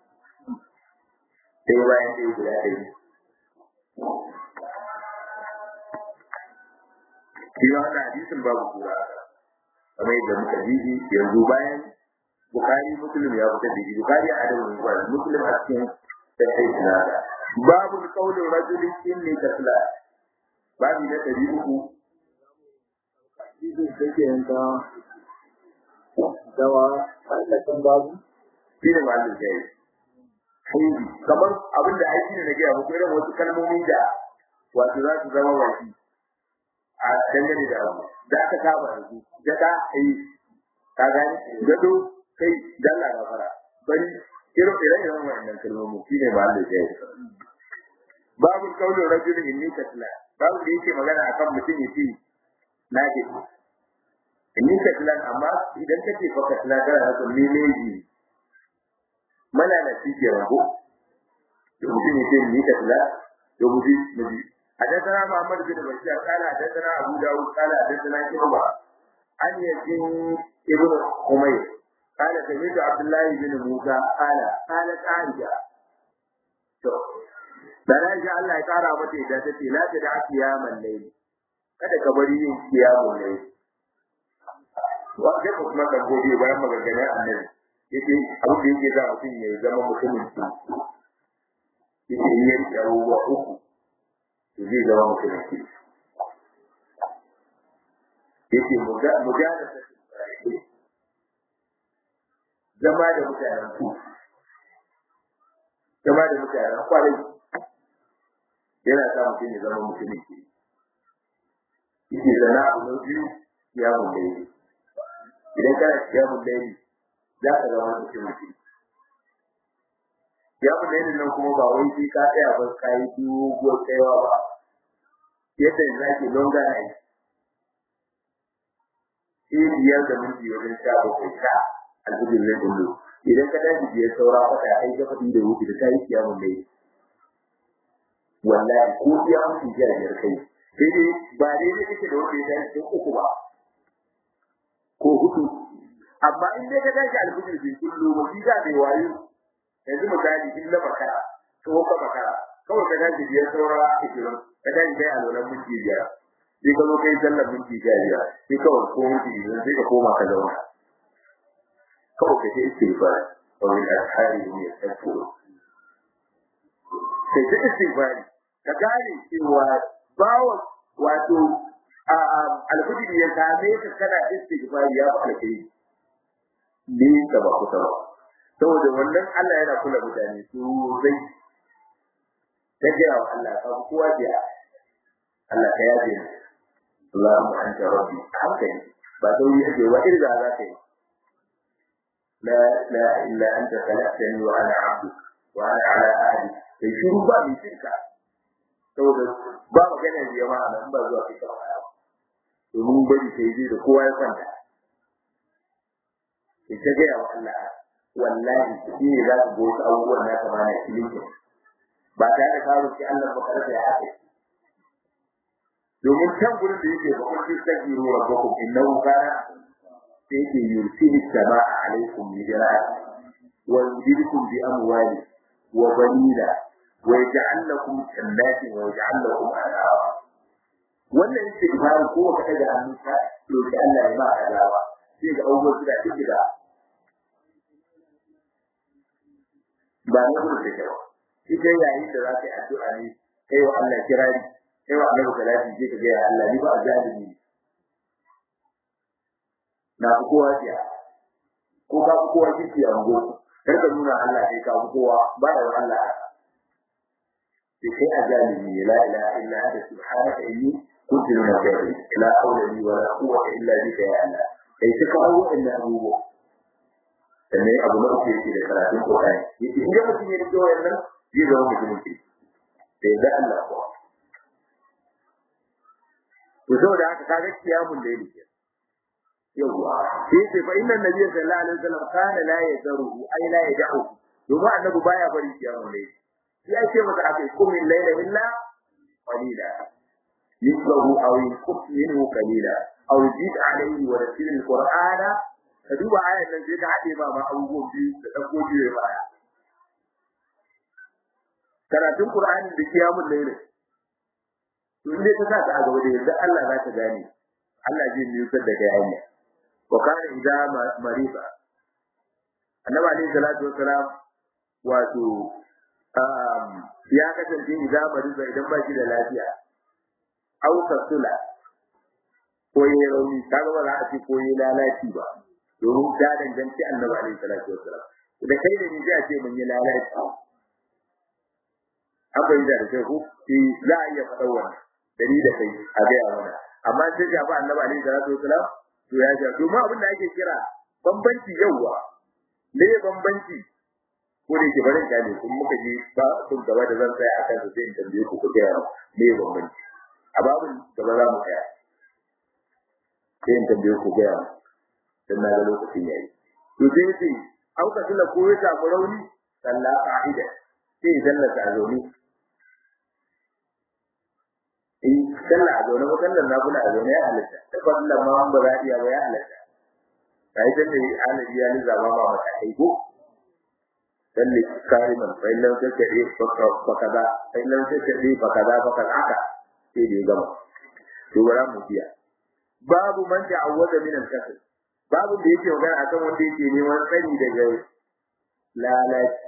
Speaker 1: sai bayan sai guda ɗaya shi wannan hadisin babu kura kamar yadda muka ji yanzu bayan Bukhari Muslim ya fitar da shi Bukhari a adabin Bukhari Muslim a cikin sahih nada babu qaulin rajulin inni tasla babu na dari uku
Speaker 2: Ido take yanka dawa tsallakan babu.
Speaker 1: shi ne ma'anin jayi haidi kamar abin da aiki ne na gaya muku irin wasu kalmomi da wato za su zama wasi a dangane da abu da aka saba da su da da ai ka gani gado kai dalla na fara bari irin irin irin wannan kalmomi shi ne ma'anin jayi babu kaulin rajulin inni katla babu da yake magana akan mutum yace na ke inni katla amma idan kace fa katla kana nufin ni ne ji mana da shi ke rago da mutum ya ce ni katla da mutum nabi حدثنا محمد بن بشار قال حدثنا ابو داود قال حدثنا شعبة عن يزيد ابن حمير قال سمعت عبد الله بن موسى قال قالت عائشة da na ji Allah ya kara mata idan ta ce la ta da kiyaman layli kada ka bari yin kiyamun layli wa ga kuma kan gobe bayan maganganun annabi yake abin da yake za mutum ya zama mutumin su yake yi yin abubuwa uku to zai zama mutumin su yake mujana ta zama da mutanen su zama da mutanen kwarai yana sa mutum ya zama mutumin su yake zana abu na biyu ya mun daidai idan kana kiyamun daidai za ka zama mutum mutum. Ya fi daidai nan kuma ba wai sai ka tsaya ba ka yi doguwar tsayawa ba. Yadda yanzu ake longa na yi. Sai biyar da minti wajen sha bakwai sha alhujin zai kullu. Idan ka tashi biyar saura kwata ai ga faɗi da wuce da ta yi kiyamun dai. Wallahi ko iya mutum jiya biyar kai. Sai dai ba daidai kake da wanda ya tashi uku ba. Ko hudu amma in dai ka tashi alfijir bai kullu ba shi da bai wayo yanzu misali in na makara ko ka makara kawai ka tashi biyar saura ishirin ka tashi kai alwalan minti biyar sai ka zo kai sallar minti biyar sai kawai ko minti biyar sai ka koma ka zauna kawai ka ce istighfar wa min ashari hum yastaghfirun sai ta istighfar ka gane cewa bawa wato alhudi ya same ka kana istighfar ya fi alkhairi ne ka ba kusa ba saboda wannan Allah yana kula mutane sosai ta gaya wa Allah ka kowa biya Allah ka yaje ni Allahumma anta rabbi hankali ba sauri ake ba irga za ka yi la la illa anta khalaqtani wa ana abduk wa ana ala ahdi kai shiru ba mai shirka saboda ba magana da jama'a nan ba zuwa kai kawai domin bari sai zai da kowa ya kwanta ita gaya wa Allah wallahi shi ne za ku goyi abubuwan na kama na ilimin ba tare da kawo ki Allah ba karfe ya haɗe domin can gurin da yake ba kun fi sagi ruwa ba ku innahu kana sai yake yursilu sama'a alaikum mijra wa yumdidukum bi amwali wa banina wa yaj'al lakum jannatin wa yaj'al lakum anhara wannan istighfar ko ka daga hannunka roki Allah ya ba ka dawa sai ga abubuwan da kike da ba na gudu da kyau ita yayin da za ka yi addu'a ne kai wa Allah kirari kai wa Allah salati je ka ga ya Allah ni ba azalimi na ku kowa jiya ko ka ku kowa kike a ngo kar ka nuna Allah kai ka ku kowa ba da Allah sai kai azalimi la ilaha illa anta subhanaka inni kuntu min al-kafirin la hawla li wa la quwwata illa bika ya Allah kai ta kawo inda abubuwa sannan abu na uku yake da karatun Qur'ani yake in ga mutum ya rike wannan zai zama mutumin ke sai da Allah ko to saboda haka kaga kiyamun da yake yawa sai sai fa inna nabiyyi sallallahu alaihi wasallam kana la yadaruhu ay la yad'u domin annabi baya bari kiyamun da yake sai ya ce masa akai kum min layla illa qalila yusbahu aw yusqut minhu qalila aw jid alayhi wa ratil alqur'ana ka duba ayar nan sai ka haɗe ma ma abubuwan biyu da ɗauko biyu ya baya. Karatun Qur'ani da kiyamun laili. To in dai ka sa ta a gaba da yanzu Allah za ta gane. Allah zai nusar da kai hanya. Wa kana idza mariba. Annabi alaihi salatu wassalam wato ya kasance idza mariba idan ba shi da lafiya. Au kasula ko yi rauni kaga ba za a ce ko yi lalaci ba. domin ta danganci annabi alaihi salatu wassalam da kai da ni sai a ce mun yi lalaci an bai da sai ku shi za a iya faɗa wannan dari da kai a ga mana amma sai ya ba annabi alaihi salatu wassalam to ya ja domin abin da ake kira bambanci yauwa me bambanci ko da ke barin gane kun muka je ba kun gaba da zan tsaya akan su sai in tambaye ku ku ga me bambanci a babin gaba za mu tsaya sai in tambaye ku ga dan na ga lokacin yayi to sai yace au ka tula ko ya samu rauni sallah qa'ida sai sallah ta zauni eh sallah a zaune ko sallah na kula a zaune ya halatta da sallah ma ba za iya ba ya halatta kai dan ne alaji ya ni zama ma mata kai ko salli kariman fa illan take fa kaza fa illan take fa kaza fa kaza haka sai da gama to bara mu biya babu man ta'awwada min al-kasal babu da yake magana akan wanda yake neman tsari daga lalaci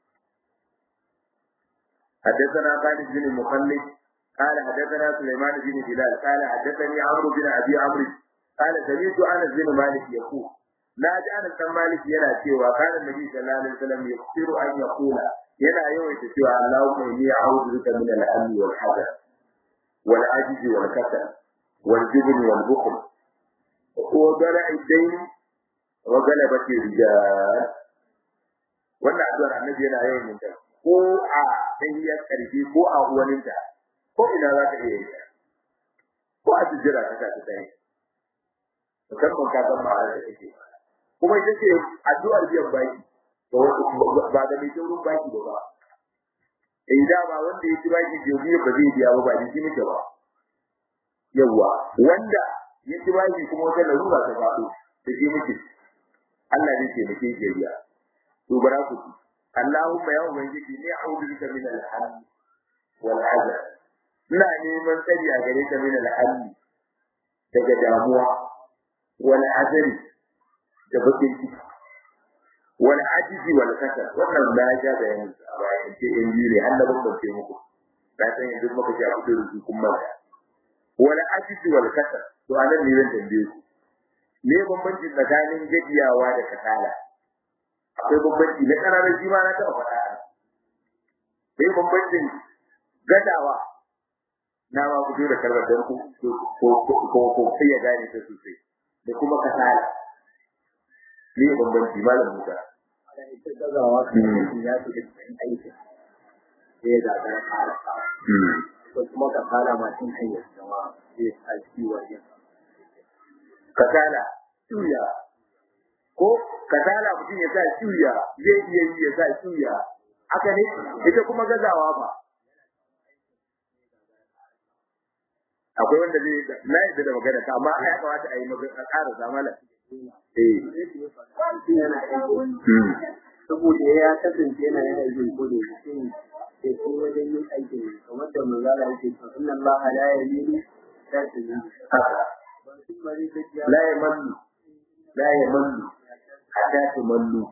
Speaker 1: حدثنا خالد بن المخلد قال حدثنا سليمان بن بلال قال حدثني عمرو بن ابي عمرو قال سمعت انس بن مالك يقول لا جاء انس بن مالك yana cewa قال النبي صلى الله عليه وسلم يكثر ان يقول yana yawaita cewa Allahumma inni a'udhu bika min al-hammi wal hazan wal ajzi wal kasal wal jubn wal bukhl وضلع الدين وغلبة الرجال wannan addu'ar annabi yana yawan yin ta ko a tahiyyar karfi ko a uwaninta ko ina za ka iya yi ko a jira ka ta tsaye musamman ka san ba da kake kuma ita ce addu'ar biyan baki ba da mai taurin baki ba ba eh da ba wanda ya ci baki jobi ba zai biya ba ba ni shi nake ba yawa wanda ya ci baki kuma wata larura ta faɗo da shi muke Allah zai ce muke jariya to bara ku ci Allahumma ya ubangiji ni a'udhu bika min al-hamd wal hazan ina neman tsari a gare ka min al-hamd daga damuwa wal hazan da bakin ciki wal ajizi wal kasal wannan da ya ga bayanin a bayan ce in biyu ne har da bambance muku na san yanzu muka ce a fito da su kun manta wal ajizi wal kasal to anan ne zan tambaye ku me bambanci tsakanin gajiyawa da kasala akwai bambanci na ƙananan shi ma na taɓa faɗa me bambancin gadawa na ma fito da kalmar don ku ko ko ko sai ya gane ta sosai da kuma kasala me bambanci malam Musa
Speaker 2: ita gazawa kan ya fi da cikin aikin sai ya gagara fara ko kuma ka fara ma cin hanyar jama'a sai ya sa kiwon yin
Speaker 1: kasala tuya ko kasala mutum ya sa tuya zai iya yi ya sa tuya haka ne ita kuma gazawa ba akwai wanda zai na yadda da magana ta amma ya kamata a yi magana a ƙara zamala eh
Speaker 2: saboda ya kasance yana yin aikin ko da shi ne sai ko wajen yin aikin kamar da manzala yake cewa inna allaha la yamilu la tamilu
Speaker 1: la yamallu la yamallu hatta tumallu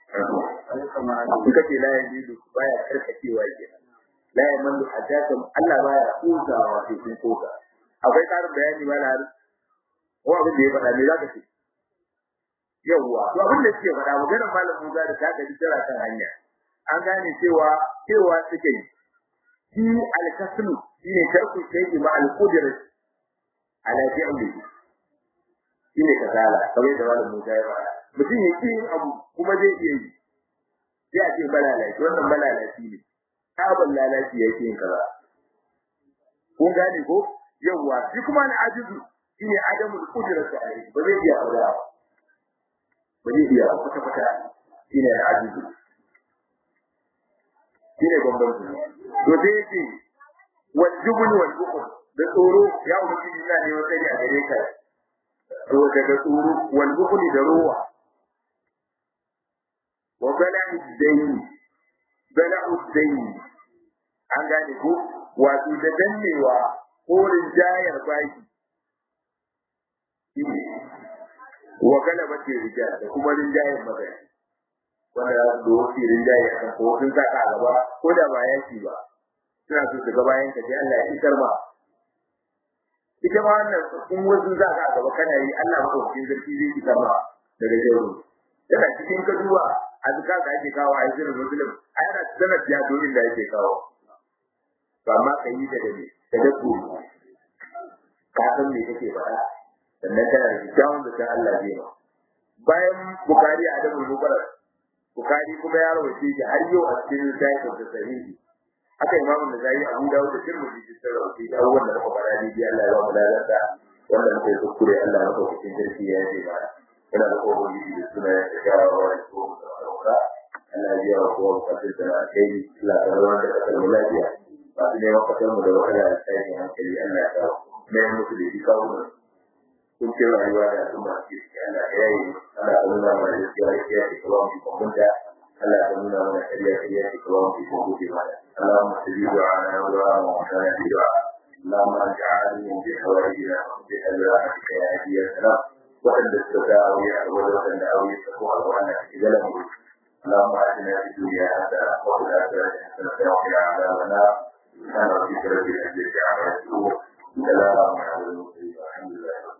Speaker 1: in kace la yamilu baya karkacewa kenan la yamallu hatta tum Allah baya kusawa sai kun kusa akwai karin bayani ba na ko abin da ya faɗa me zaka ce yawwa to abin da suke faɗa maganar malam Musa da ta gaji tara kan hanya an gane cewa cewa suke yi shi al-kaslu shine tarku shay'i ma al-qudrati ala fi'li shine kasala kamar da malam Musa ya faɗa mutum ya yin abu kuma zai iya yi sai a ce balalaci wannan balalaci ne sabon lalaci yake yin kaza kun gane ko yawwa shi kuma na ajizu shine adamul qudrati alayhi ba zai iya aure ba ba zai iya kwata kwata shine na ajizu shine bambanci to sai yake wal jubn wal bukhl da tsoro ya ubangiji ina ne wata a gare ka to daga tsoro wal bukhl da rowa wa bala'u dayn bala'u dayn an gane ko wato da dannewa ko rinjayar baki wa galabati rijal da kuma rinjayar magana wanda za su doki rinjayar kan ko sun saka a gaba ko da ba yaki ba suna so su ga bayan ka sai Allah ya isar ma ita ma wannan kun wasu za ka gaba kana yi Allah maka cikin zarki zai isar ma daga jaru yana cikin kaduwa a duka ka ake kawo a yi muslim a yana sanar ya domin da yake kawo to amma ka yi da dade da dabbo ka san me kake faɗa sannan kana da kyawun da san Allah zai ma bayan bukari a da mubarak bukari kuma ya rawace shi har yau a cikin littafin da sahihi haka imamu da zai abu dawo da tirmidhi da sun rawace da abubuwan da muka fara ne bi Allah ya ba mu lalata wanda muka yi kuskure Allah ya kawo cikin sarki ya yi ba ina da kowa da suna ya shawarwa da ko da Allah ya biya wa kowa bukatun da kai Allah ya rawa da kasar lafiya ba su neman kasar mu da wahala da tsayin hankali Allah ya kawo mai musu da shi kawo mu kun ce rayuwa da al'umma ke ciki Allah ya yi Allah ya nuna mana gaskiya gaskiya ke kawo mu kwamfuta Allah ya nuna mana kariya kariya ke kawo mu kwamfuta mana اللهم استجيب دعاءنا ودعاء موتانا في دعاء اللهم انت عالم بحوائجنا بحلواتك يا هدي السلام وأن تستطيعوا وأن أوي تقوى وأن تجلم اللهم آتنا في الدنيا حسنة وفي الآخرة حسنة وقنا عذاب النار سبحان ربك رب العزة عما يصفون سلام على المرسلين والحمد لله